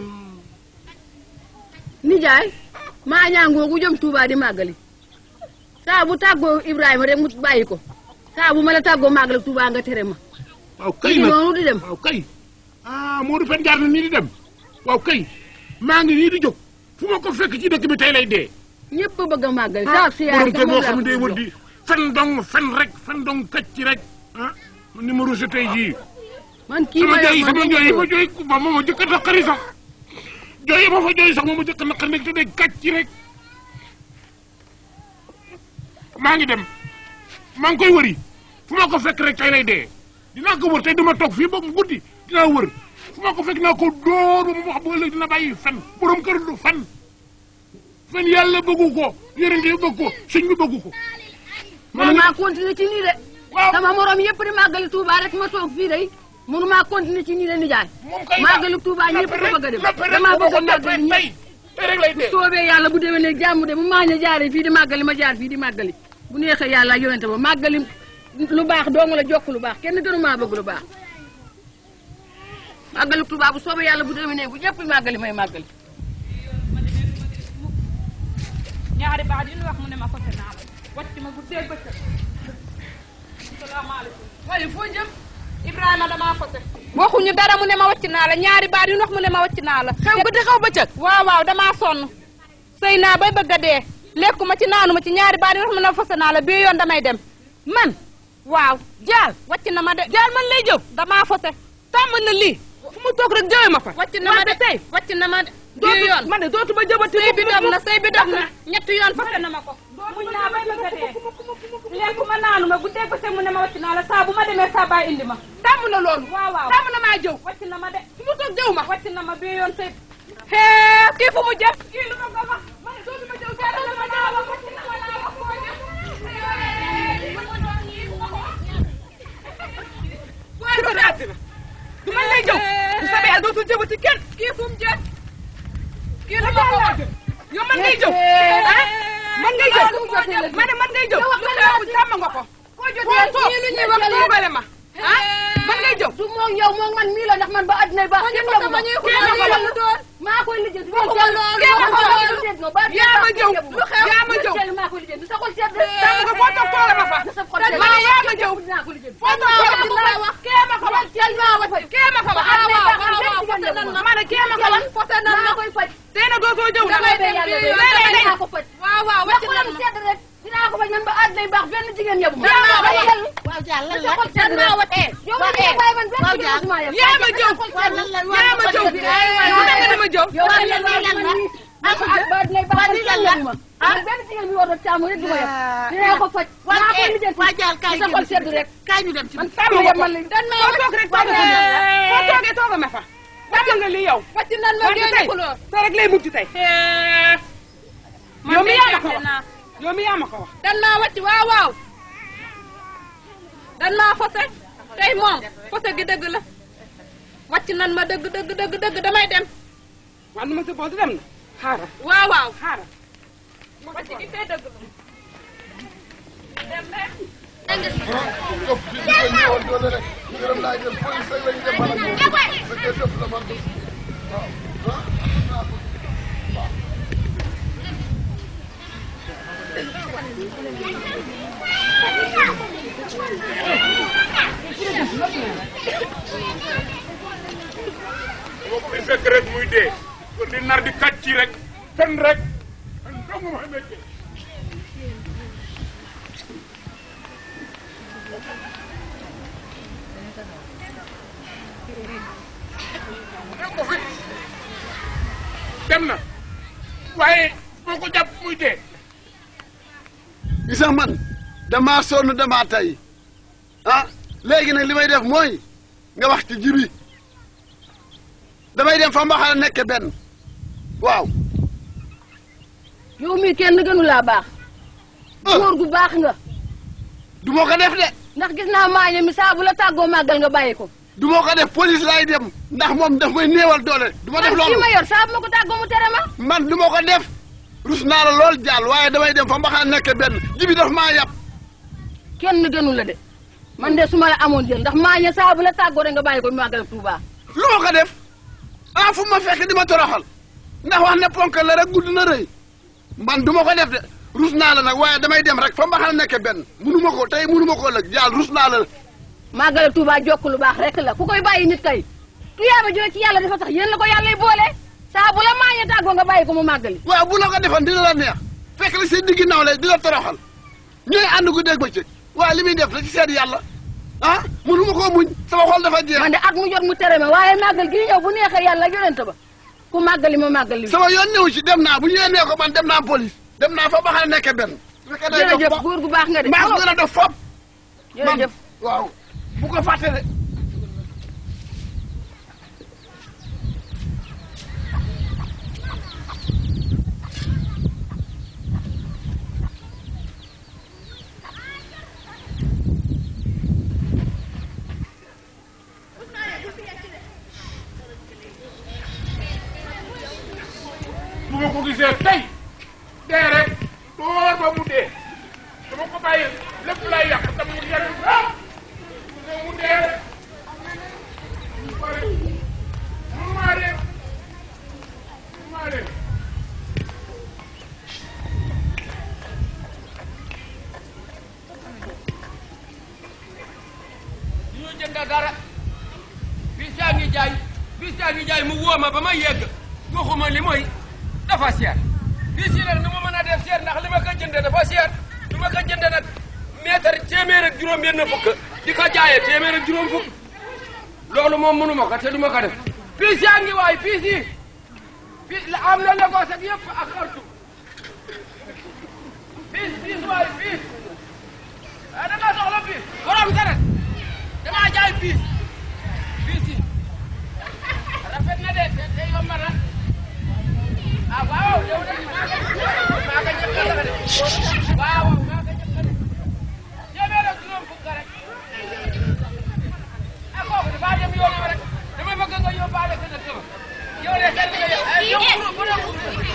nijaay maa ñaangoogu jëm Touba di màggali saa bu tàggoo Ibrahima rek mu bàyyi ko saa bu ma la tàggoo màggali Touba nga tere ma waaw kay kii nag noonu di dem waaw kay ah Modou Pène jaar na nii di dem waaw kay maa ngi nii di jóg fu ma ko fekk ci dëkk bi tey lay dee ñëpp bëgg a màggal saa si borom kër boo xam ne day wër di fen dong fen rek fen dong kacc ci rek ah ni ma rusé tey jii man kii sama ma jooy yor sama man jooy yi ma jooy ba moom ma jëkk a naqari sax jooy yi ma fa jooy sax moom ma jëkk a naqari nekk te day kàcc ci rek maa ngi dem maa ngi koy wëri fu ma ko fekk rek tey lay dee dinaa ko wër tey dama toog fii ba mu guddi dinaa wër fu ma ko fekk naa ko dóor ba mu wax ba ëllëg dina bàyyi fen borom kër du fen fen yàlla bëggu ko yonent yi bëgg ko sëñ bi bëggu ko man maa continuer ci nii de waaw sama morom yëpp di màggali Touba rek ma toog fii day mënu maa continuer ci nii de nijaay moom kay màggali Touba ñëpp ko bëgg a dem damaa bëgg a màggali ñëpp tey tey rek lay dee soobee yàlla bu déwénee jàmm de bu maañ a jaaree fii di màggali ma jaar fii di màggali bu neexee yàlla ak yonente ba màggali lu baax dong la jokk lu baax kenn gënu maa bëgg lu baax màggali Touba bu soobee yàlla bu déwénee bu ñëpp màggali may màggali ñaari baat yi ñu wax mu ne ma fase naa la wàcc ma guddee bëccëg salaamaaleykum waaye foo jëm Ibrahima damaa fase waxuñu dara mu ne ma wàcc naa la ñaari baat yi ñu wax mu ne ma wàcc naa la xew guddi xew bëccëg waaw waaw damaa sonn sëy naa bay bëgg a dee lekkuma ci naanuma ci ñaari baat yi wax mu ne ma fase naa la bii yoon damay dem man waaw jaal wàcc na ma de jaal man lay jëw damaa fase tàmm na lii fu mu toog rek jëwe ma fa wàcc na ma de tey wàcc na ma de bii yoon man de dootuma jëbati sëy bi dog na sëy bi dog na ñetti yoon fase na ma ko muñ naa bay bëgg a dee lekkuma naanuma bu dee bëccëg mu ne ma wàcc naa la saa bu ma demee saa baay indi ma tàmm na loolu waaw waaw tàmm na maa jëw wàcc na ma de fu mu toog jëw ma wàcc na ma bii yoon sëy hee kii fu mu jëm kii lu ma ko wax ma ne dootuma jëw sëy na ma naa wax wàcc na ma naa wax fu ma jëm waaye ko daati na du man lay jëw bu sabee yàlla dootul jëwati kenn kii fu mu jëm kii lu ma ko wax yow man ngay jëw ah man ngay jëw ma ne man ngay jëw lu xew sàmm nga ko foo toog wax tuubale ma ah man ngay jëw du moom yow moom man mii la ndax man ba àddina baax kenn la ma maa koy lijjanti yaa ma jëw yaa ma jëw maa koy lijjanti sa xol sedd sàmm nga foo toog toola ma fa ma ne yaa ma jëw dinaa ko lijjanti foo toog toola ma fa wax kee ma ko wax kee ma ko wax ma ne kee ma ko wax fote nan maa ma koy faj tey na dootoo jëw damay bay yàlla bay dinaa ko faj waaw waaw wax wàcc ko na lam ma sedd rek dinaa ko faj man ba àddina baax benn jigéen yabu ma waaw Dial lan sa la xol sedd maa rek watee yow man nga bàyyi man benn waaw jigéen Dial musuma yab yaa ma jëw waaw lan la yaa ma jëw lu tax nga dama jëw yow waaw man lan la lan la ah ba àddina baax waaw man lii kenn lan la yabu ma man benn jigéen bi war a caamu rek du ma yab dinaa ko faj maa koy lijjanti waa Dial kaay sa xol sedd rek kaay ñu dem ci man sàmm sàmm nga yab ko man la dan ma foo toog rek tooga foo toogee tooga ma fa wàcc nga lii yow wàcc nan ma wante génne tey kulóor tey rek lay mujj tey yow mi yaa ma ko wax naa yow mi yaa ma ko wax dan maa wàcc waaw waaw dan maa fase tey moom fase gi dëgg la wàcc nan ma dëgg dëgg dëgg dëgg damay dem waaw nu ma si booti dem na xaaral waaw waaw xaaral wàcc gi tey dëgg la dem leen ëpp bi ñu koy ñëwal doole rek gërëm laay dem police rek lañ dem man ak moom fekkee dëpp la man waaw ah boo koy fekk rek muy dee kon di nar di kàcc ci rek fen rek fen dong ma méttee dem ko fi dem na waaye boo ko jàpp muy dee gis nga man damaa sonn damaa tay ah léegi nag li may def mooy nga wax ci jibi damay dem fa mbaxana nekk benn waaw yow mii kenn gënu laa baax góor gu baax nga du ma ko def de ndax gis naa maañe mi saa bu la tàggoo màggal nga bàyyi ko du ma ko def police laay dem ndax moom daf may néewal doole du ma def man loolu kii ma yor saa bu ma ko tàggoo mu tere ma man du ma ko def rus naa la lool jàll waaye damay dem fa mbaxana nekk benn jibi daf maa yàpp kenn gënu la de man de su ma la amoon jël ndax maañe saa bu la tàggoo rek nga bàyyi ko màggal Tuuba lu ma ko def ah fu ma fekk di ma toroxal ndax wax ne ponk la rek gudd na rëy man du ma ko def de rus naa la nag waaye damay dem rek fa mbaxana nekk benn munu ma ko tey munu ma ko ëllëg jàll rus naa la màggal Tuuba jokk lu baax rek la ku koy bàyyi nit kay tuyaaba jooy ci yàlla dafa tax yéen la ko yàlla boole saa bu la maañee tàggoo nga bàyyi ko mu màggali waaw bu la ko defoon dina la neex fekk la seen diggi naw lay di la toroxal ñooy ànd gu dégg bëccëg waaye li muy def da ci seet yàlla ah mënu ma koo muñ sama xol dafa jeex man de at mu jot mu tere ma waaye màggal gi ñëw bu neexee yàlla ak yonent ba ku màggali ma màggali sama yoon ñëw ci dem naa bu ñëwee nee ko man dem naa police dem naa fa ba xam ne nekke benn su fekkee day dof jërëjëf ba- góor gu baax nga de maa ko gën a def fop jërëjëf waaw bu ko fàtte de bu ma ko gisee tey dee rek door ba mu dee dama ko bàyyi lépp lay yàq te mu yenn ah mu dee rek mu pare mu maa dee mu maa dee ñu jënd dara bis yaa ngi jaay bis yaa ngi jaay mu woo ma ba ma yegg waxuma li mooy dafa seer bis yi nag nu ma mën a def seer ndax li ma ko jënde dafa seer lu ma ko jënde nag mètre téeméer ak juróom benn fukk di ko jaayee téeméer ak juróom fukk loolu moom mënu ma ko te du ma ko def bis yaa ngi waay bis yi bis la am na Lagos ak yëpp ak Khartoum bis bis waay bis ah da nga soxla bis borom dara damaa jaay piis piis yi rafet na de te te yomb na ah waaw yow de maa ko maa ko njëkk a de waaw maa ko njëkk a de téeméer ak juróom fukk rek ah kooku dafa dem yoonam rek dama bëgg nga yóbbaale ko dëkk ba yow de kenn nga yow ay yow bu bu doon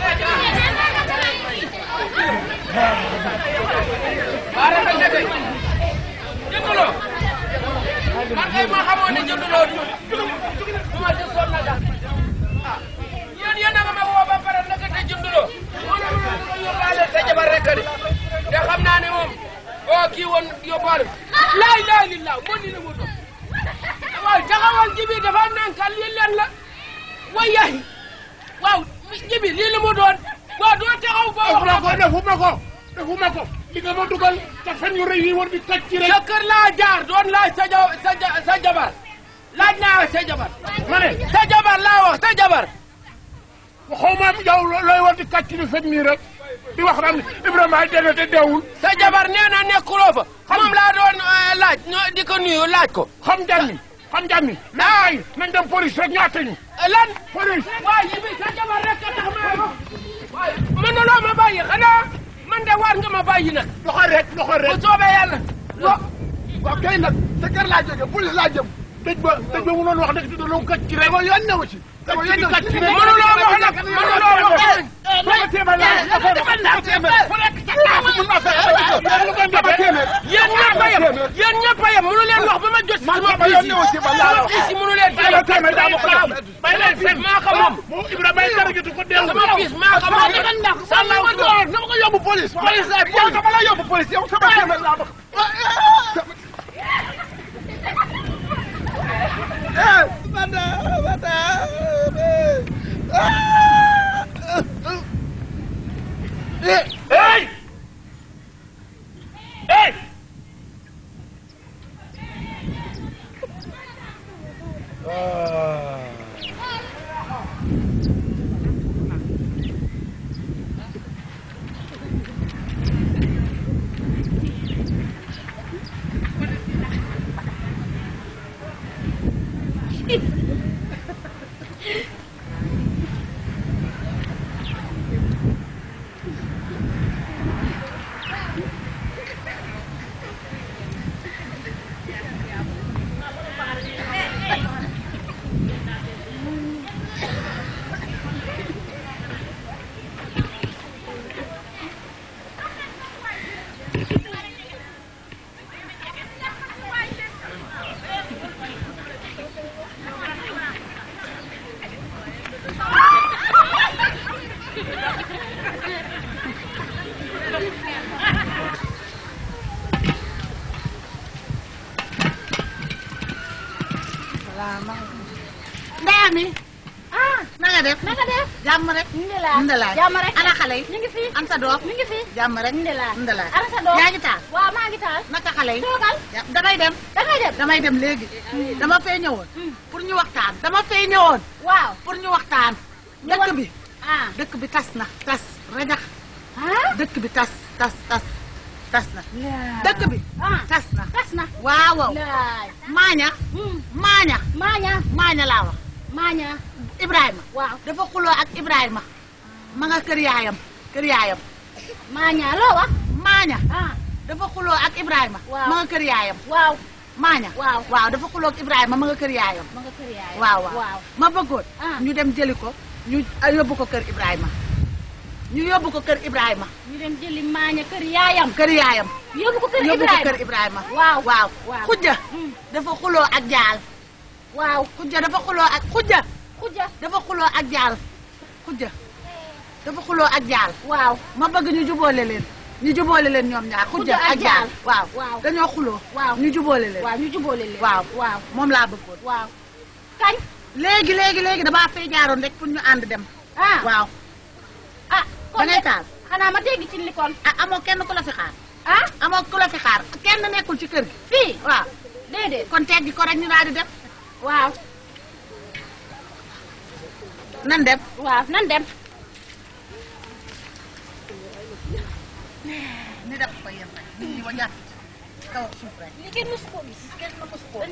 waa rafet na de jënduloo man kay ma xamoon ne jënduloo du du ma jël sonn na daal ah yéen yéen a nga ma woo ba pare naka te jënduloo moo ne ma nga yóbbaale sa jabar rek de te xam naa ne moom oo kii woon yóbbaale laay laay li laaw moo ni la mu doon waaw taxawal jibi dafa nankal lii leen la way yaay waaw jibi lii la mu doon waaw doo taxaw boo wax defuma ko defuma ko defuma ko li nga ma dugal te fen yu rëy yi war di toj ci rek sa kër laa jaar doon laaj sa ja sa ja sa jabar laaj naa sa jabar ma ne sa jabar laa wax sa jabar xaw ma yow looy war di kàcc di fen nii rek di wax naan Ibrahima ay dee te deewul sa jabar nee na nekkuloo fa moom laa doon eh, laaj ñoo di ko nuyu laaj ko xam jàmmi xam jàmmi naay nañ dem police rek ñu àtte ñu Eh, lan police waaye yi bi sa jabar rek a tax ma wax waaye mënuloo ma bàyyi xanaa man de war nga ma bàyyi nag loxo rek loxo bu rek soobee yàlla waaw waaw kay nag sa kër laa jóge police laa jëm dëj ba dëj ba mu doon wax dëgg te doon kàcc ci rek sama yoon newu ci sama yoon newu ci mënuloo wax nag mënuloo wax dama téeméer laa dama téeméer ku nekk sa kaafu mën naa fay dama téeméer yéen ñëpp a yem yéen ñëpp a yem mënu leen wax ba ma jot man sama sama yoon newu ci man laa la wax piis yi mënu leen dama téeméer daa ma ko jox bay leen fen maa ko moom moom Ibrahima ay dara jotu ko deewul sama piis maa ko moom sama ma door dama ko yóbbu police police lay yow dama la yóbbu police yow sama téeméer laa bëgg eh bada bada eh hey hey ndeyam mi ah na nga def na nga def jàmm rek Ndelaay ndelaay jàmm rek ana xale yi ñu ngi fi an sa doom ñu ngi fi jàmm rek Ndelaay ndelaay ana sa doom yaa ngi taal waaw maa ngi taal naka xale yi toogal Ja- damay dem dangay dem damay dem léegi dama fee ñëwoon pour ñu waxtaan dama fee ñëwoon waaw pour ñu waxtaan dëkk bi ah dëkk bi tas na tas rajax ah dëkk bi tas tas tas tas na dëkk bi ah tas na tas na waaw waaw laay maaña maaña maaña maaña laa wax maaña Ibrahima waaw dafa xuloo ak Ibrahima ma nga kër yaayam kër yaayam maaña loo wax maaña ah dafa xuloo ak Ibrahima Waaw. ma nga kër yaayam waaw maaña waaw waaw dafa xuloo ak Ibrahima ma nga kër yaayam ma nga kër yaay waaw waaw waaw ma bëggoon Ah. ñu dem jëli ko ñu ah, yóbbu ko kër Ibrahima ñu yóbbu ko kër Ibrahima ñu dem jëli maaña kër yaayam kër yaayam yóbbu ko kër yóbbu ko Ibrahima kër Ibrahima waaw waaw waaw. xujja Mm. dafa xuloo ak jaal waaw xujja dafa xuloo ak xujja xuja dafa xuloo ak jaal xujja dafa xuloo ak jaal waaw ma bëgg ñu jubóole leen ñu jubóole leen ñoom ñaar xujja Xujja ak ak jaal Jaal. waaw waaw. dañoo xuloo waaw ñu jubóole leen waaw ñu jubóole leen waaw waaw moom laa bëggoon waaw kañ léegi léegi léegi damaa fay jaaroon rek pour ñu ànd dem ah waaw ah da ngay taal xanaa ma dégg ci li kon ah amoo kenn ku la fi xaar ah amoo ku la fi xaar kenn nekkul ci kër gi fii waaw déedéet kon teggi ko rek ñu daal di dem waaw nan dem waaw nan dem ni def ko yem rek nit ñi wa jàpp ci kaw ak suuf rek li kenn mësu ko gis kenn na ko su ko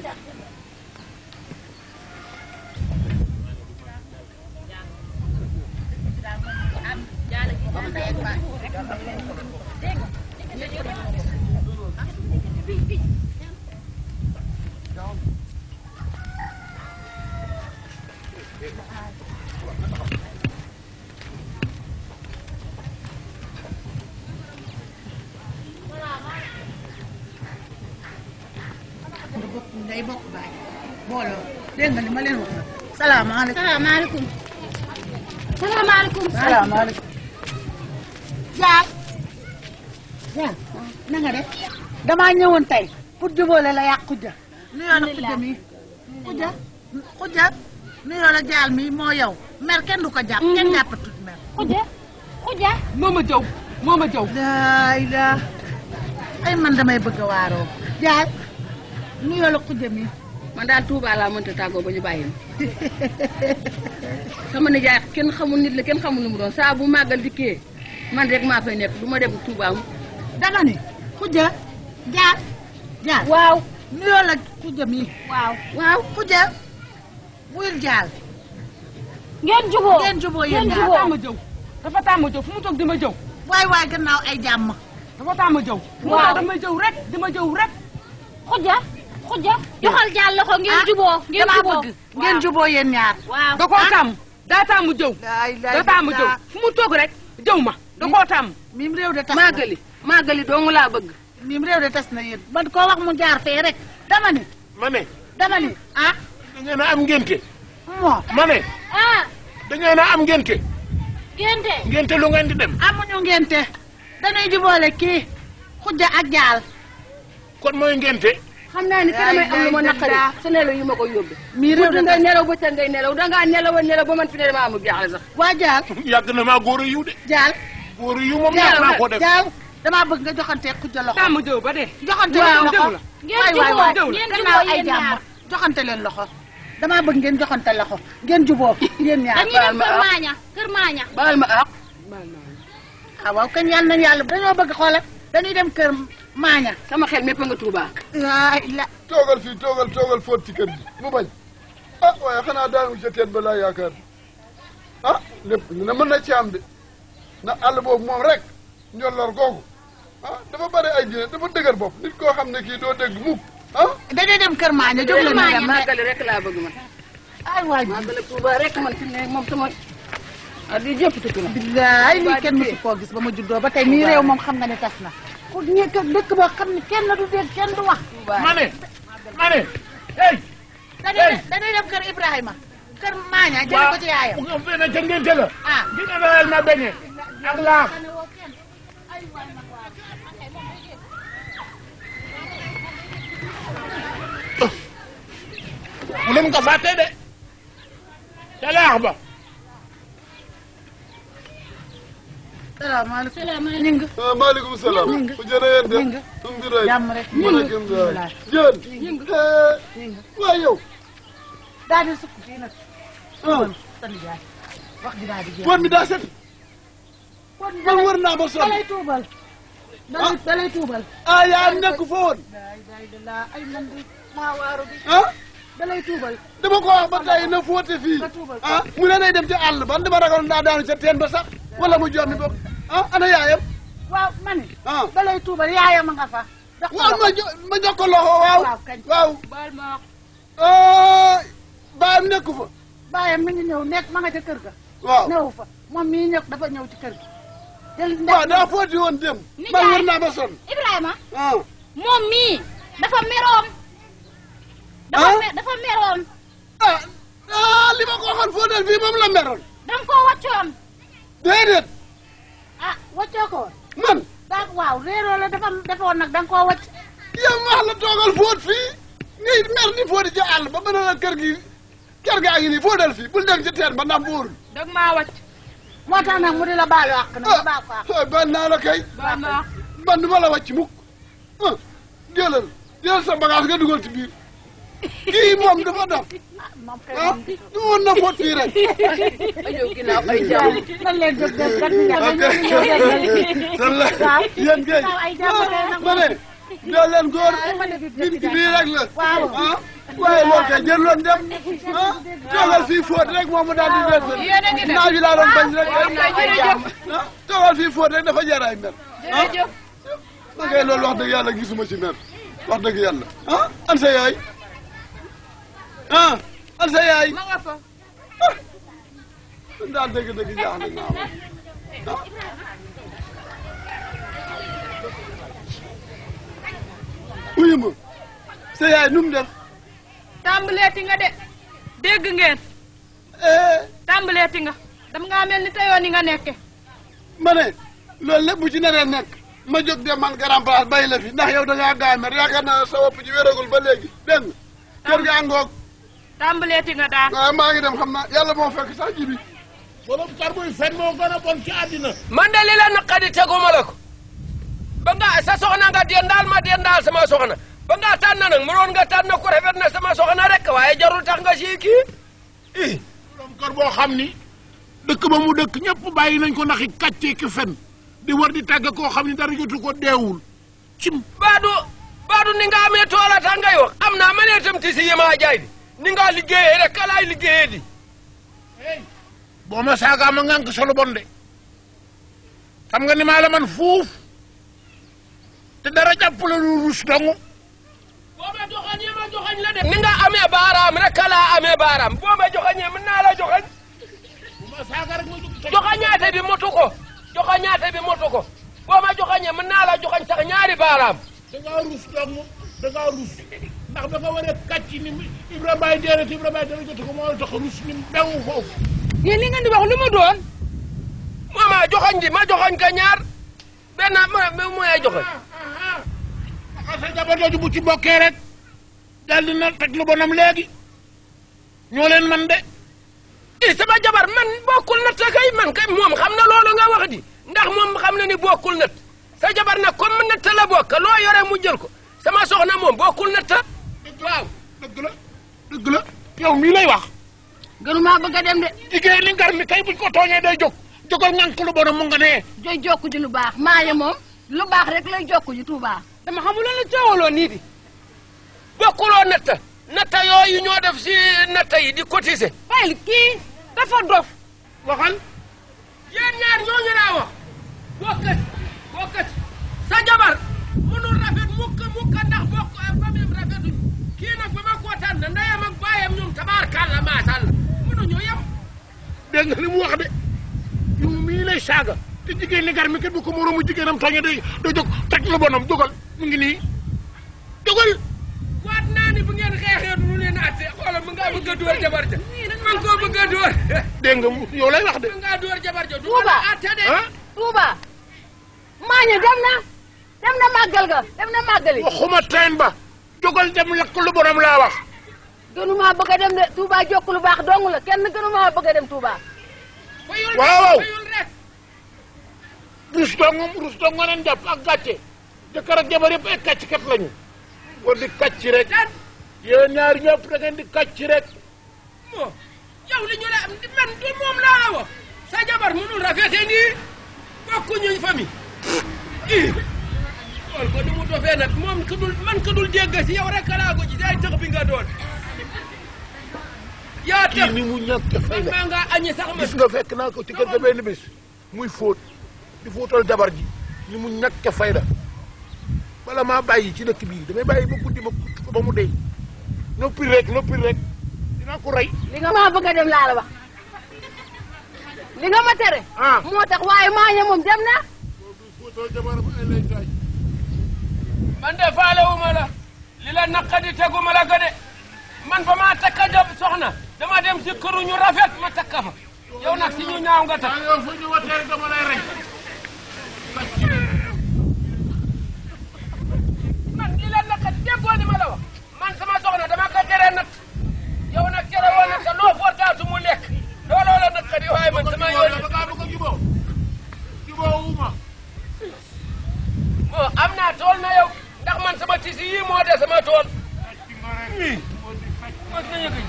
nga bokk ngay bokk baay booloo dégg nga li ma leen wax nag salaamaaleykum salaamaaleykum salaamaaleykum salaamaaleykum jaal jaal na nga def damaa ñëwoon tey pour jubóole la yàq xujja nuyoo la xujja mi xujja xujja nuyoo la jaal mi moo yow mer kenn du ko jàpp kenn jàppatut mer xuja xuja moo ma jëw moo ma jëw laay la ay man damay bëgg a waaroo jaal nuyoo la xujja mi man daal Touba laa mënta tàggoo ba ñu bàyyi ma sama nijaay kenn xamul nit la kenn xamul lu mu doon saa bu màggal dikkee man rek maa fay nekk du ma dem Touba mu dama ni xujja jaal jaal waaw nuyoo la xujja mi waaw waaw xujja wuyul jaal ngeen juboo ngeen juboo yéen ngeen ñaar juboo tàmm jëw dafa tàmm jëw fu mu toog di ma jëw waay waay gannaaw ay jàmm dafa tàmm jëw fu mu Waaw. toog dama jëw rek di ma jëw rek xuja xuja joxal jàll loxo ngeen juboo ngeen damaa juboo bëgg ngeen juboo yéen ñaar waaw da koo tàmm daa tàmm jëw laay laay da tàmm jëw fu mu toog rek jëw ma da koo tàmm mim réew de tas na màggali màggali dong laa bëgg mim réew de tas na yéen man koo wax mu jaar fee rek dama ni ma ne dama ni ah da ngeen a am ngénte moo ma ne ah da ngeen a am ngénte ngente ngénte lu ngeen di dem amuñu ngente dañuy juboole kii xujja ak jaal kon mooy ngénte xam naa ni te damay am lu ma Yaay naqari daa- sa nelaw yi ma koy yóbbu mii réew guddi de ngay tas nelaw bëccëg ngay nelaw dangaa nelaw a nelaw ba man fi ne dama amul jaaxle sax waa jaal yàgg na maa góor a yiw de jaal góor a yiw moom yàgg naa ko def jaal damaa bëgg nga joxante xujja loxo tàmm jëw ba dee joxante Waaw, leen jëw loxo la. ngeen waay waay waay juboo ngeen gannaaw juboo ay yéen jàmm ñaar joxante leen loxo damaa bëgg ngeen joxante loxo ngeen juboo yéen ñaar dañuy dem kër maaña kër maaña baal ma ak ah waaw kañ yàlla nañ yàlla dañoo bëgg xoolal dañuy dem kër maaña sama xel mépp nga Touba waay la toogal fii toogal toogal fóot ci kër gi mu bañ ah waaye xanaa daanu ca teen ba laa yaakaar ah lépp ñu ne mën na ci am de ndax àll boobu moom rek njolloor googu ah dafa bare ay dina dafa dëgër bopp nit koo xam ne kii doo dégg mukk ah dañuy dem kër maaña jóg leen ñu dem màggali rek laa bëgg man ay waay màggali Touba rek man fi mu ne moom sama ah di jëpp tukki na billaay lii kenn mësu koo gis ba ma juddoo ba tey nii réew moom xam nga ne tas na ku nekk dëkk boo xam ne kenn du dégg kenn du wax ma ne ma ne hey dañuy dañuy dem kër Ibrahima kër maaña jëli ko ci yaayam bu nga fee ne ca ngénte la ah di nga dayal ma beñe ak laaf bu leen ko fàtte de ca laax ba salaamaaleykum salaamaaleykum. ñing ah maaleykum salaam. Ñing. ku jërë ngeen def. Ñing. alhamdulilah. jàmm rek maaleykum salaam. jën. ñing waaye yow. daal di sukk fii nag ah sa nijaay wax ji daal di jeex poot mi daa set. kon man wër naa ba sonn. dalay tuubal dalay dalay tuubal ah yaa nekk fa woon. daay daay de laa ay man di maa waaru bi ah dalay tuubal dama ko wax ba tey na fóote fii. Nga tuubal. ah mu ne day dem ci àll ba dama ragal naa daanu ca teen ba sax wala mu jommi bopp ah ana yaayam. waaw ma ne ah dalay tuubal yaayam a nga fa jox ko waaw loxo. ma jo ma jox ko loxo waaw. waaw kañ. waaw. baal ma wax ah baayam nekku fa. baayam mi ngi ñëw nekk ma nga ca kër ga waaw. ñëw fa moom mii ñëw dafa ñëw ci kër gi jël waaw daa fóoti woon dem. Nijaay. man wër naa ba sonn. Ibrahima ah moom mii dafa meroon. dafa Ah? me dafa meroon. ah ah li ma ko waxoon fóotal fii moom la meroon. da nga koo wàccoon. déedéet ah waccoo ko woon man daa waaw réeroo la dafa defoon nag da nga koo wacc yow ma wax la toogal fóot fii ngay mer ni fóoti ci àll ba mën la kër gi kër gaa ngi nii fóotal fii bul dem ci teen ba ndam buurul. dag maa wàcc moo tax nag mu di la baalu àq nag nga baal ko àq ah ban naa la kay baal ma wax man du ma la wàcc mukk ah jëlal jëlal sa bagage nga dugal ci biir kii moom dafa def ah moom kay ah moom di du woon na fóot fii rek. ajow ginnaaw ay jàmm nan leen jóg dem kat ñu ñëw ñëw ñëw déggal san la waaw yéen kay waaw ay jàmm kay nag ma ne doo leen góor ma ne bi- nit ki lii rek la waaw. ah waaye loolu kay jël loon dem ah toogal fii fóot rek moom mu daal di wér Yéen a ngi dem. naa bi laa doon bañ rek ay jërëjëf ah toogal fii fóot rek dafa jar ay mer ah jërëjëf ma kay loolu wax dëgg yàlla gisuma ci mer wax dëgg yàlla ah an sa yaay ah an sa yaay ma nga fa daal dëgg dëgg jaaxle naa ma ah uyu ma sa yaay nu mu def tàmbaleeti nga de dégg ngeen eh tàmbaleeti nga dam ngaa mel ni teyoon yi nga nekke ma ne loolu lépp bu ci naree nekk ma jóg dem man grand place bàyyi la fi ndax yow da ngaa gaaw mer yaakaar naa sa wopp ji wéragul ba léegi dégg nga kër ga ngoog tàmbaleeti nga daal waaw maa ngi dem xam naa yàlla moo fekk sax ji bi borom kar buy fen moo gën a bon ci àddina man de li la naqadi teguma la ko ba nga sa soxna nga dendaal ma dendaal sama soxna ba nga tànn nag mënoon nga tànn ko rafet na sama soxna rek waaye jarul tax nga sii kii ih borom kër boo xam ni dëkk ba mu dëkk ñëpp bàyyi nañ ko ndax i kàccee ki fen di war di tàgg koo xam ni dara jotu ko deewul cim baadu baadu ni nga amee toola tax ngay wax am naa ma nee tam ti si yimaa jaay di ni nga liggéeyee rek kalaay liggéeyee di boo ma saagaa ma ngànk solo bon de xam nga ni maa la man fuuf te dara jàppale lu rus dongu boo ma joxañee ma joxañ la de ni nga amee baaraam rek kalaa amee baaraam boo ma joxañee mën naa la joxañ bu ma saaga rek ma jóg toj joxañaate bi motu ko joxañaate bi motu ko boo ma joxañee mën naa la joxañ sax ñaari baaraam da ngaa rus dongu da ngaa rus ndax dafa war a kàcc ni Ibrahima Baye déedéet Ibrahima Baye dara jotu ko moo tax rus ni bewu foofu yéen li ngeen di wax lu mu doon mama joxañ ji ma joxañ ka ñaar benn ma ma mooy joxañ a sa jabar jooju bu ci bokkee rek daal dina teg lu bonam léegi ñoo leen man de i sama jabar man bokkul natt kay man kay moom xam na loolu nga wax di ndax moom xam na ni bokkul natt sa jabar nag comme natt la bokk loo yore mu jël ko sama soxna moom bokkul natt dëgg waaw dëgg la dëgg la yow mii lay wax gënumaa bëgg a dem de jigéen li ngar mi kay buñ ko tooñee day jóg jógal ngànk lu bonam mu nga nee joy jokku ji lu baax maaye moom lu baax rek lay jokku ji Tuubaa dama xamul lan la coowaloo nii di bokkuloo natt natt yooyu ñoo def si natt yi di cotiser fayil kii dafa dof waxal yéen ñaar ñooñu laa wax bokkat bokkat sa jabar mënul rafet mukk mukk ndax bokk famille rafetuñ kii nag ba ma koo tànn ndeyam ak baayam ñoom tabaarkàlla maasàlla mënuñu yem dégg nga li mu wax de yow mii lay saaga te jigéen li gar mi kat bu ko moroomu jigéenam tooñee day day jóg teg lu bonam jógal mu ngi nii jógal waat naa ni bu ngeen xeexee du leen atte xoolal mu ngaa bëgg a dóor jabar ja man koo bëgg a dóor dégg nga mu- yow lay wax de mu ngaa dóor jabar ja du Tuuba. ma atte de ah Tuuba maañe dem na dem na màggal ga dem na màggali waxuma teen ba jógal dem lakk lu bonam laa wax gënumaa bëgg a dem de Tuuba jokku lu baax dong la kenn gënumaa bëgg a dem Tuuba fayul Waaw. fayul rek rus dong rus dong nga leen jàpp ak gàcce jëkkër ak jabar yëpp ay kàcc kat lañu war di kàcc rek yéen ñaar ñëpp da ngeen di kàcc rek moo yow li ñu la am di man du moom laa la wax sa jabar mënul rafete nii bokkuñu famille ii xool ko ni mu dofee nag moom ku dul man ku dul dégg si yow rek laa ko ci day tëx bi nga doon yaa kii tax ni mu ñàkk fay man la maa ngaa añi sax ma gis nga fekk naa ko ci kër ga benn bés muy fóot di fóotal jabar ji ni mu ñàkk fay la bala maa bàyyi ci dëkk bii damay bàyyi ba guddi ma kutt ko ba mu dee noppi rek noppi rek dinaa ko rey li nga maa bëgg a dem laa la wax li nga ma tere ah moo tax waaye maa ña moom dem na fóotal jabar ba ay lay taaj man de faalewuma la li la naqadi teguma la ko de man ba maa takka job soxna dama dem si këru ñu rafet ma takka fa yow nag si ñu ñaaw nga takk yow fu ñu watee dama lay rey man li la naqadi déggoo ni ma la wax man sama soxna dama ko tere nag yow nag tere woon nag te loo fortaatu mu lekk looloo la naqadi waaye man sama yoon da ngaa bëgg a juboo juboo wuma bon am naa tool na yow ndax man sama tisi yii moo de sama tool ii mos na yëg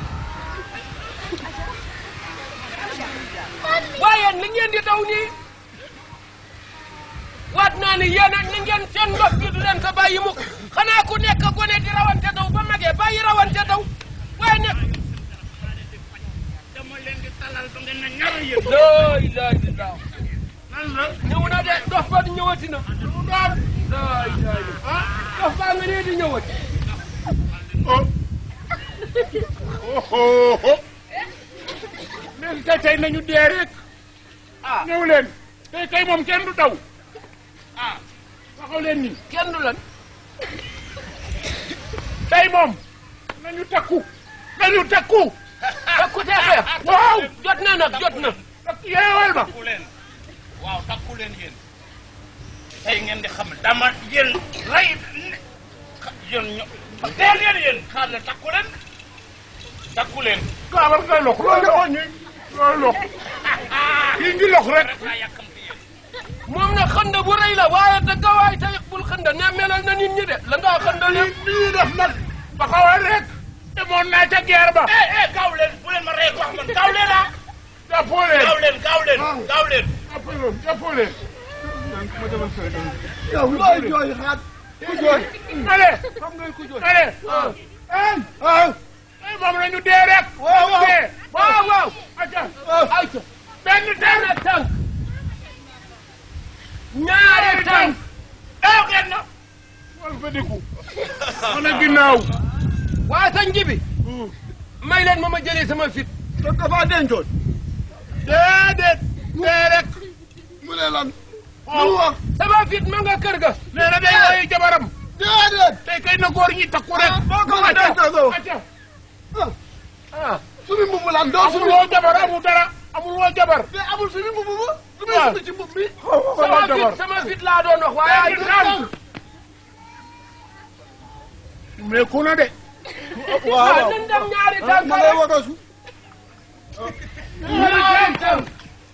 waaye li ngeen di daw nii waat naa ni yéen a ni ngeen seen ndox bi du leen ko bàyyi mukk xanaa ku nekk gone di rawante daw ba magee bàyyi rawante daw waaye nekk dama leen di talal ba ngeen na ñaar yéen laa ilaaha illallaah nan la ñëw na de dox ba ñëwati na lu mu doon laa ilaaha illallaah ah dox baa nga nii di ñëwati oh oh oh léegi kay tey nañu dee rek ah ñëw leen tey kay moom kenn du daw ah waxaw leen ni kenn du lan tey moom nañu takku nañu takku takku te xeex waaw jot na nag jot na takku yeewal ma takku leen waaw takku leen yéen tey ngeen di xam dama yéen rey yéen ño teel leen yéen xaar leen takku leen takku leen gaawal ngay lox loolu loxo ñi loolu lox kii ngi lox rek daa yàkkamti yéen moom nag xënd bu rëy la waaye dëgg waay tey bul xënd ne melal na nit ñi de la nga xënd lii lépp lii def nag ba xawal rek demoon naa ca guerre ba eh eh gaaw leen bu leen ma rey wax man gaaw leen ah jàppoo leen gaaw leen gaaw leen gaaw leen jàppoo leen jàppoo leen yow looy jooy xaat ku jooy ale xam ngay ku jooy ale ah ah ay moom nañu dee rek waaw waaw dee waaw waaw acca ayca benn benn tànk tànk ñaari tànk gaaw ngeen na wal fa diku mën a ginnaaw waa sa njibi may leen ma ma jëlee sama fit da nga faa dencoon déedéet dee rek mu ne lan lu wax sama fit ma nga kër ga nee na day woy jabaram déedéet tey kay na góor ñi takku rek ah boo ko fa dencoo acca ah sumi mbubu lan doo amul sumi woo jabar amul dara amul woo jabar te amul sumi mbubu bu lu muy waaw. sumi ci mbub mi sama amul jabar fit sama fit laa doon wax waaye benn tànk mais ku na de waaw waaw nañ dem ñaari ah tànk ma lay rek wagasu ñaari tànk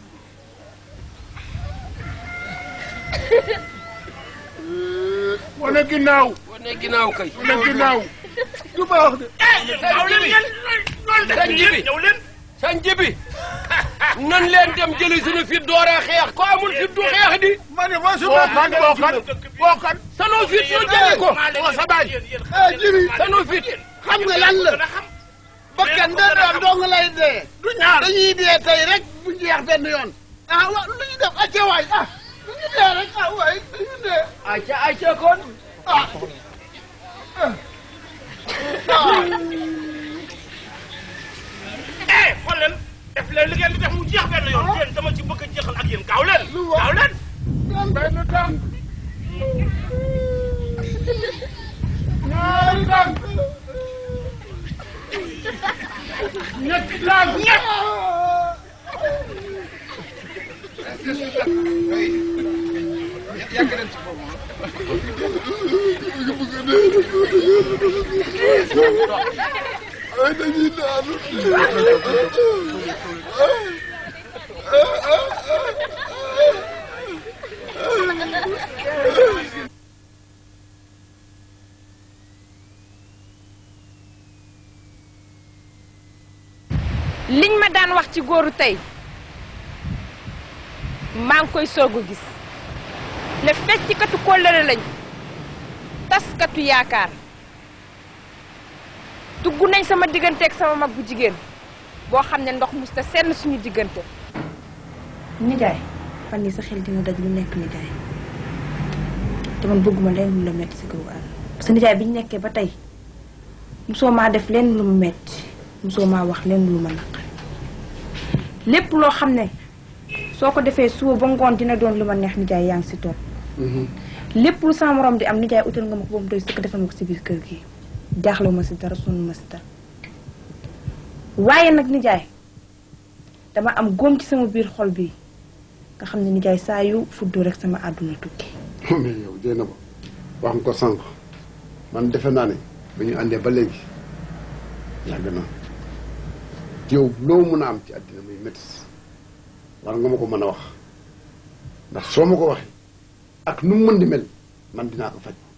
wane ginnaaw wane ginnaaw kay wane ginnaaw du baax de gaaw leen yéen sa njibi ñëw leen sa njibi nan leen dem jëli suñu fit dooree xeex ko amul fit du xeex di ma ne ma boo suma kan boo kan boo kan sanu fit ñu jëli ko boo sa baay eh jibi sanu fit xam nga lan la bakkan benn yoon dong lay dee du ñaar dañuy dee tey rek bu jeex benn yoon ah wa lu ñu def acca waay ah lu ñu dee rek ah waay lu ñu dee ayca ayca kon ah eh xool leen def leen li ngeen di def mu jeex benn yoon yéen dama ci bëgg a jeexal ak yéen gaaw leen Lu wax? gaaw leen benn tànk ñaari tànk ñetti tànk ñett ay dañuy daanu liñ ma daan wax ci góoru tey maa ngi koy soog a gis ne feccikatu kóllëre lañ taskatu yaakaar dugg nañ sama diggante ak sama mag bu jigéen boo xam ne ndox musta senn suñu diggante nijaay fan yi sa xel dina daj lu nekk nijaay te man bëgguma leen lu la metti si kaw àll parce que nijaay bi ñu nekkee ba tey musoo maa def leen lu mu metti musoo maa wax leen lu ma naqari lépp loo xam ne soo ko defee suba ba ngoon dina doon lu ma neex nijaay yaa ngi si toog lépp lu sama morom di am nijaay utal nga ma ko ba mu doy sëkk defal ma ko si biir kër gi jaaxlewu ma si dara sonn ma si dara waaye nag nijaay dama am góom ci sama biir xol bi nga xam ne nijaay saa yu fuddu rek sama àdduna tukki mais yow jéy na ba wax nga ko sànq man defe naa ne ba ñu àndee ba léegi yàgg na yow loo mën a am ci àddina muy métis war nga ma ko mën a wax ndax soo ma ko waxee ak nu mu mën di mel man dinaa ko faj